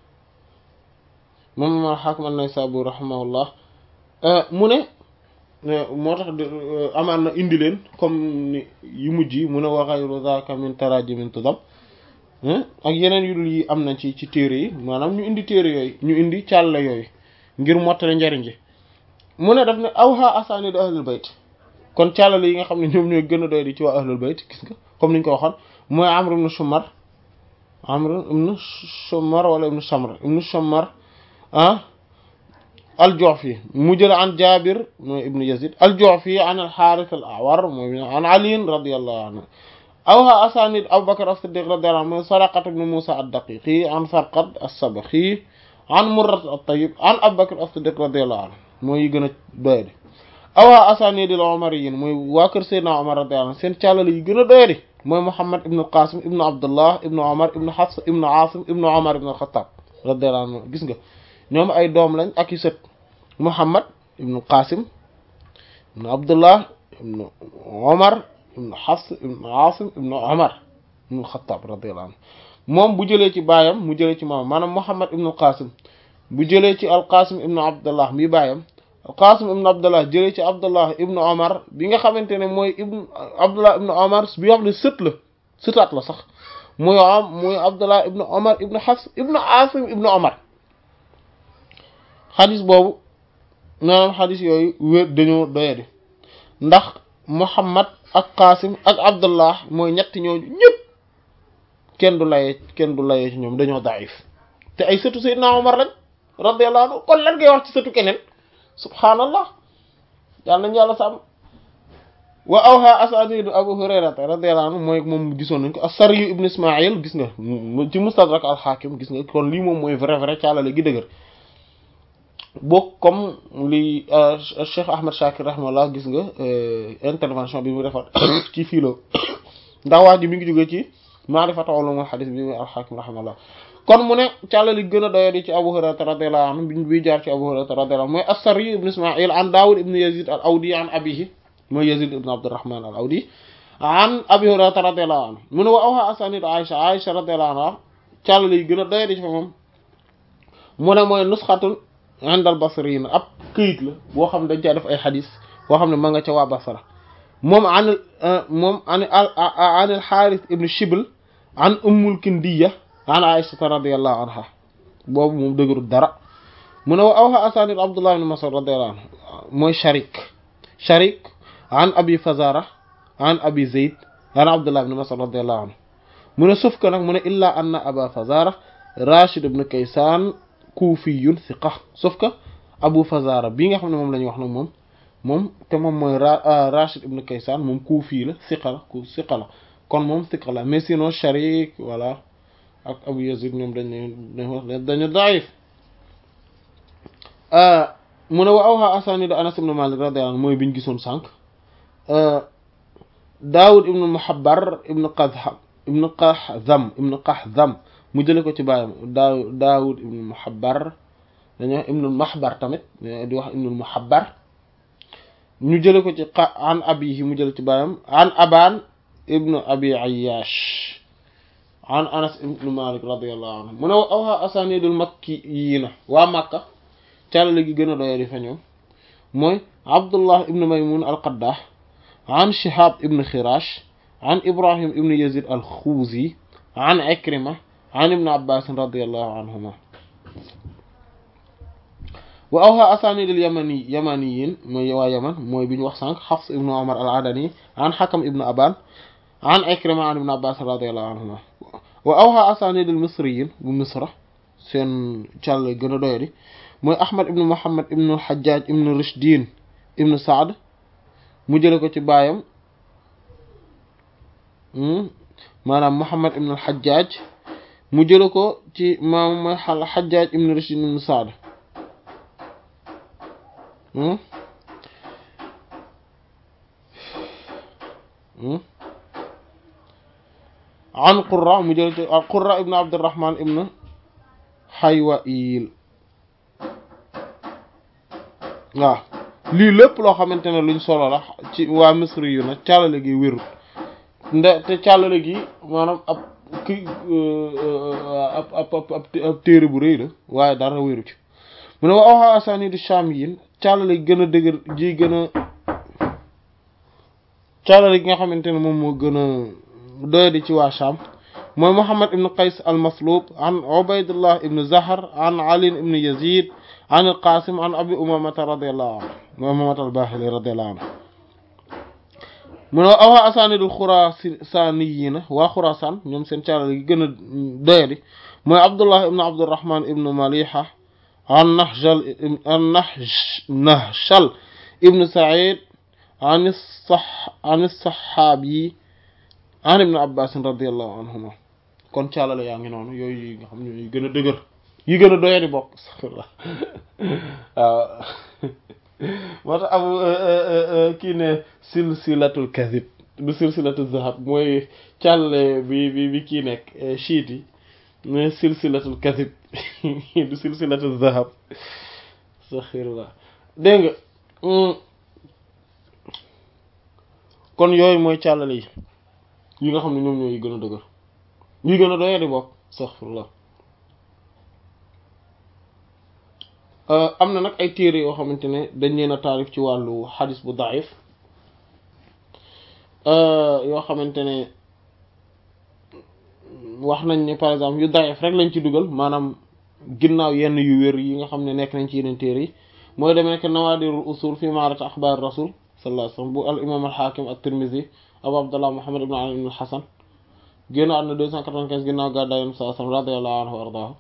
moom imam alxaakim an-Naysaburi rahimahullah mu ne moo tax amaan na indi leen comme ni yu mujj yi mu ne wa ghayru zaaka min tarajimin tudam ak yeneen yu dul yi am na ci ci téere yi maanaam ñu indi téere yooyu ñu indi càll yooyu ngir mottale njariñ ji mu ne daf ne awha asanid ahlul bayt kon càllale yi nga xam ne ñoom ñooy gën a doy di ci waa ahlul bayt gis nga comme niñ ko waxoon mooy amr ibn shumar amr ibn shumar wala ibn shamr ibn shumar ah al-Ju'fi mu jël an Jaabir mooy ibnu Yazid al-Ju'fi an al-Haaris al-A'war mooy an Ali radiyallahu anhu awha asanid Abu Bakr as-Siddiq radiyallahu anhu mooy Saraqat ibn Musa ad-Daqiqi an Farqad as-Sabakhi an Murra at-Tayyib an Abu Bakr as-Siddiq radiyallahu anhu mooy yi gën a doyadi awaa asanidil omariyin mooy waa kër Seydina Omar radiyallahu anhu seen càllale yi gën a doyadi mooy Muhammad ibnu Qasim ibnu Abdullah ibnu Omar ibnu Hafs ibnu Asim ibnu Omar ibnu Xattaab radiyallahu anhu gis nga ñoom ay doom lañ ak i sët Muhammad ibnu Qasim ibnu Abdullah ibnu Omar ibnu Hafs ibnu Asim ibnu Omar ibnu Xattaab radiyallahu anhu moom bu jëlee ci baayam mu jëlee ci maam maanaam Muhammad ibnu Qasim bu jëlee ci al-Qasim ibnu Abdullah mi baayam al-Qasim ibnu Abdullah jëlee ci Abdullah ibnu Omar bi nga xamante ne mooy ibnu Abdullah ibnu Omar bi nga xam ne sët la sëtaat la sax muy am muy Abdullah ibnu Omar ibnu Hafs ibnu Asim ibnu Omar xadis boobu maanaam xadis yooyu wér dañoo doyadi ndax Muhammad ak Qasim ak Abdullah mooy ñetti ñooñu ñëpp kenn du layee kenn du layee ci ñoom dañoo daif te ay sëtu Seydina Omar lañ radiyallahu anhu kon lan ngay wax ci sëtu keneen subhaanallah yàlla nañu yàlla sàmm wa awha asanidu Abu Hurayrata radiyallahu anhu mooy moom gisoon nañ ko as-Saryu ibn Ismaïl gis nga ci Mustadrak al-Hakim gis nga kon lii moom mooy vrai vrai caalale gi dëgër boo comme li Cheikh Ahmed Shakir rahimahullah gis nga intervention bi mu defar ci filo ndax waa ji mi ngi jóge ci maarifatu ulumul hadith bi mu al-Hakim rahimahullah kon mu ne càllali gën a doyadi ci Abu Hurayra radiyallahu anhu bi bi jaar ci Abu Hurayra radiyallahu anhu mooy as-Sarri ibn Isma'il an Dawud ibn Yazid al-Awdi an abihi mooy Yazid ibn Abdurrahman al-Awdi an Abi Hurayra radiyallahu anhu mu ne wa awha asanid Aisha Aisha radiyallahu anha càllali gën a doyadi ci fa moom mu ne mooy nusxatun indal basriyin ab këyit la boo xam ne dañ caa def ay xadis boo xam ne ma nga ca waa Basra moom an moom an an al Xaaris ibn Shibl an Ummul Kindiya an Aïshata radiyallahu anha boobu moom dëgërul dara mu ne wa awha asanid Abdullah ibn Mas'ud radiyallahu anhu mooy Sharik Sharik an Abi Fazara an Abi Zayd an Abdullah ibn Mas'ud radiyallahu anhu mu ne suuf ka nag mu ne illa anna Aba Fazara Rashid ibn Kaysan kuufiyun siqa sauf que Abu Fazara bii nga xam ne moom la ñuy wax nag moom moom te moom mooy Rashid ibn Kaysan moom kuufi la siqa la ku siqa la kon moom siqa la mais sinon Sharik voilà ak Abu Yazid ñoom dañ dañ dañu daif mu ne wa awha asanid Anas ibn Malik radiyallahu anhu mooy biñ gisoon sànq Daawud ibn Muhabbar ibn Qazham ibn Qahzam ibn Qahzam mu jële ko ci baayam daaw daawud ibnul muhabbar dañuy wax ibnul mahbar tamit di wax ibnul muhabbar ñu jële ko ci an abihi mu jële ci baayam an aban ibnu abi ayyash an anas ibnu malik radiyallahu anhu mu ne awha asanidul makki yii na waa màkka càllale gi gën a doye di fa ñoom mooy abdullah ibnu maymun al qaddah an shihab ibnu khirash an ibrahim ibnu yazid al xuuzi an ikrima an ibn abbas radiyallahu anhuma wa awha asanid al yamani yamaniyin mooy waa yaman mooy bi ñu wax sànq Hafs ibn Umar al adani an Hakam ibn Aban an Ikrima an ibn abbas radiyallahu anhuma wa awha asanid al misriyin bu misra seen càll gën a doyadi mooy Ahmad ibn Muhammad ibn al Hajjaj ibn Rishdin ibn Saad mu jële ko ci baayam maanaam Muhammad ibn al Hajjaj mu jële ko ci maam mooy xal Xajjaaj ibn Rashid ibn Saad an Qurra mu jële ci Qurra ibn Abdurrahman ibn Haywail waaw lii lépp loo xamante ne luñ solo la ci waa Misri yu nag càllale gi wérut nde te càllale gi maanaam ab ki ab ab ab ab téere bu rëy la waaye dara wéru ci mu ne wa awha asanidu shamiyin càllale gi gën a dëgër ji gën a càllale gi nga xamante ne moom moo gën a doyadi ci waa Sham mooy Muhammad ibn Qays al-Maslub an Ubaydullah ibn Zahar an Ali ibn Yazid an al-Qasim an Abi Umamata radiyallahu anhu mooy Umamata al-Bahili radiyallahu anhu mu ne awha asanidul xurasaaniyiina waa xurasaan ñoom seen caalal gi gën a doyadi mooy abdullah ibn abdurrahman ibn maliha an nahjal an nahshal ibn said an sax an saxaabi an ibn abbas radiallahu anhuma kon caalale yaa ngi noonu yooyu yi nga xam ne yi gën a dëgër yi gën a doyadi bokk saxla waaw moo tax abu kii ne silsilatul kadhib du silsilatul zahab mooy càlle bi bi bi kii nekk chiite yi mais silsilatul kadhib du silsilatul zahab astaghfirullah dégg nga kon yooyu mooy càllale yi yi nga xam ne ñoom ñooy gën a dëgër yi gën a doyee di bokk astaghfirullah am na nag ay téere yoo xamante ne dañ leen a taarif ci wàllu xadis bu daif yoo xamante ne wax nañ ne par exemple yu daif rek lañ ci dugal maanaam ginnaaw yenn yu wér yi nga xam ne nekk nañ ci yeneen téere yi mooy demee nekk nawaadirul usul fi maarata axbaar rasul sallallahu alayhi wasallam bu al imam al xaakim ak tirmisi abu abdullah muhammad ibn ali ibn al xasan génn àdduna deux cent quatre-vingt-quinze ginnaaw gàddaay yonent sallallahu alayhi wasallam radiyallahu anhu wa ardaahu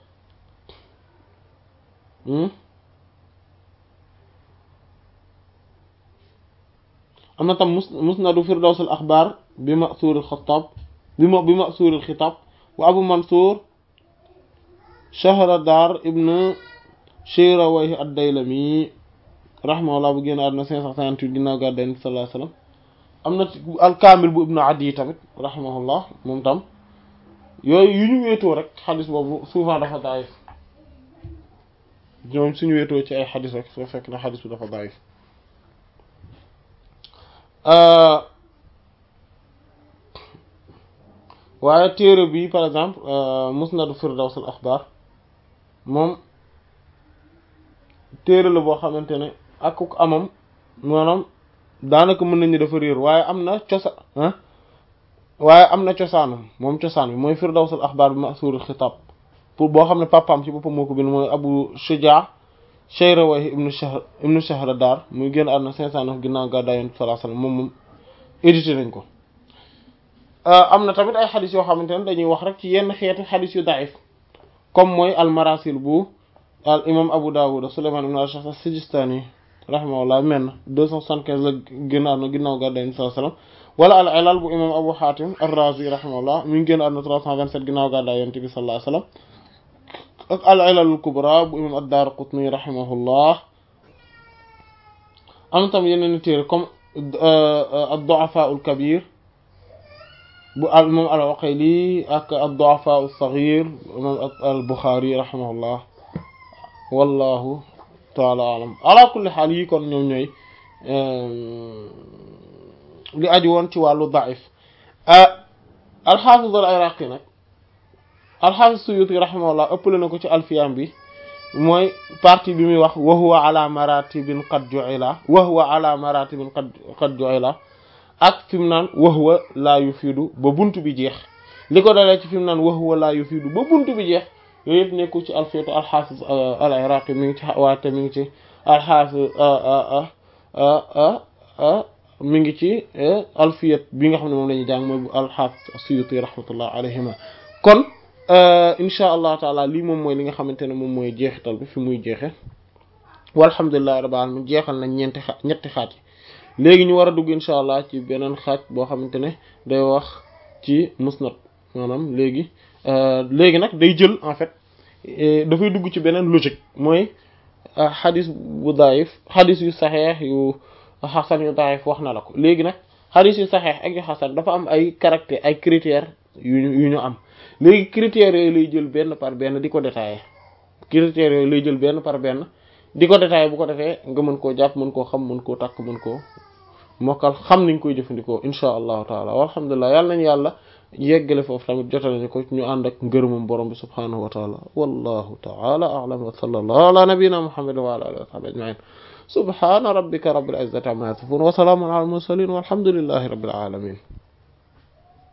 am na tam mus musnadu firdaws al axbaar bi masuur al xataab bi ma bi masuur al xitaab wa abu mansour shahradar ibn shirawayh ad-daylami rahimahullah bu génn àdduna cinq cent cinquante-huit ginnaaw gàddaay Yonent bi sallallahu alayhi wasallam am na al-kaamil bu ibnu adi tamit rahimahullah moom tam yooyu yu ñu wéetoo rek xadis boobu souvent dafa daayif ñoom suñu wéetoo ci ay xadis rek soo fekk na xadis bi dafa daayif waaye téere bi par exemple musnadu firdaws al axbaar moom téere la boo xamante ne ak ku amam maanaam daanaka mën nañu dafa réer waaye am na cosaan waaye am na cosaanam moom cosaan bi mooy firdaws al axbaar bi masuur xitaab pour boo xam ne papaam ci boppam moo ko bind mooy abu shujaa shayrawayh ibnu shahr ibnu shahradar muy génn àdduna cinq cent neuf ginnaaw gàddaay Yonent bi sallallahu alayhi wasallam moom moom édité nañ ko am na tamit ay xadis yoo xamante ne dañuy wax rek ci yenn xeeti xadis yu daif comme mooy al marasil bu al imam abu dawud suleyman ibn al-Ash'ath as-Sijistani rahimahullah men deux cent soixante-quinze la génn àdduna ginnaaw gàddaay Yonent bi sallallahu alayhi wasallam wala al ilal bu imam abu hatim ar-razi rahimahullah mi ngi génn àdduna trois cent vingt-sept ginnaaw gàddaay Yonent bi sallallahu alayhi wasallam ak al ilalul kubra bu imam ad-Daraqutni rahimahullah am tam yeneen téere comme ad-du'afa al-kabir bu al imam al-Uqayli ak ad-du'afa as-saghir imam al-Bukhari rahimahullah wallahu taala alam ala kulli xaal yi kon ñoom ñooy li aju woon ci wàllu daif al-Hafiz al-Iraqi nag alxaafis suyuti rahimahullah ëppale na ko ci alfiyam bi mooy partie bi muy wax wa huwa ala maratibin qad ju'ila wa huwa ala maratibin qad qad ju'ila ak fi mu naan wa huwa la yufidu ba buntu bi jeex li ko dalee ci fi mu naan wa huwa la yufidu ba buntu bi jeex yooyu yëpp nekkul ci alfiyatu alxaafis al iraqi mi ngi ci waate mi ngi ci alxaafis mi ngi ci alfiyat bi nga xam ne moom la ñuy jàng mooy bu alxaafis suyuti rahmatullah alayhima kon insha allah taala lii moom mooy li nga xamante ne moom mooy jeexital bi fi muy jeexe walhamdulillahi rabbil alamin jeexal nañ ñeenti xa ñetti xaaj yi léegi ñu war a dugg insha allah ci beneen xaaj boo xamante ne day wax ci musnad maanaam léegi léegi nag day jël en fait dafay dugg ci beneen logique mooy xadis bu daif xadis yu saxeex yu xasan yu daif wax na la ko léegi nag xadis yu saxeex ak yu xasan dafa am ay caractère ay critères yu yu ñu am léegi critères yooyu lay jël benn par benn di ko détaillé critères yooyu lay jël benn par benn di ko détaillé bu ko defee nga mën koo jàpp mën koo xam mën koo takk mën koo mokkal xam niñ koy jëfandikoo insha allahu taala walhamdulilah yàlla nañu yàlla yeggale foofu tamit jotale ñu ko ñu ànd ak ngërëmam borom bi subhanahu wa taala wallahu taala a'lam wa sallallahu ala nabiyyina muhammadin wa ala alihi wa sahbihi ajma'in subhana rabbika rabbil izzati amma yasifun wa salamun ala al mursalin walhamdulillahi rabbil alamin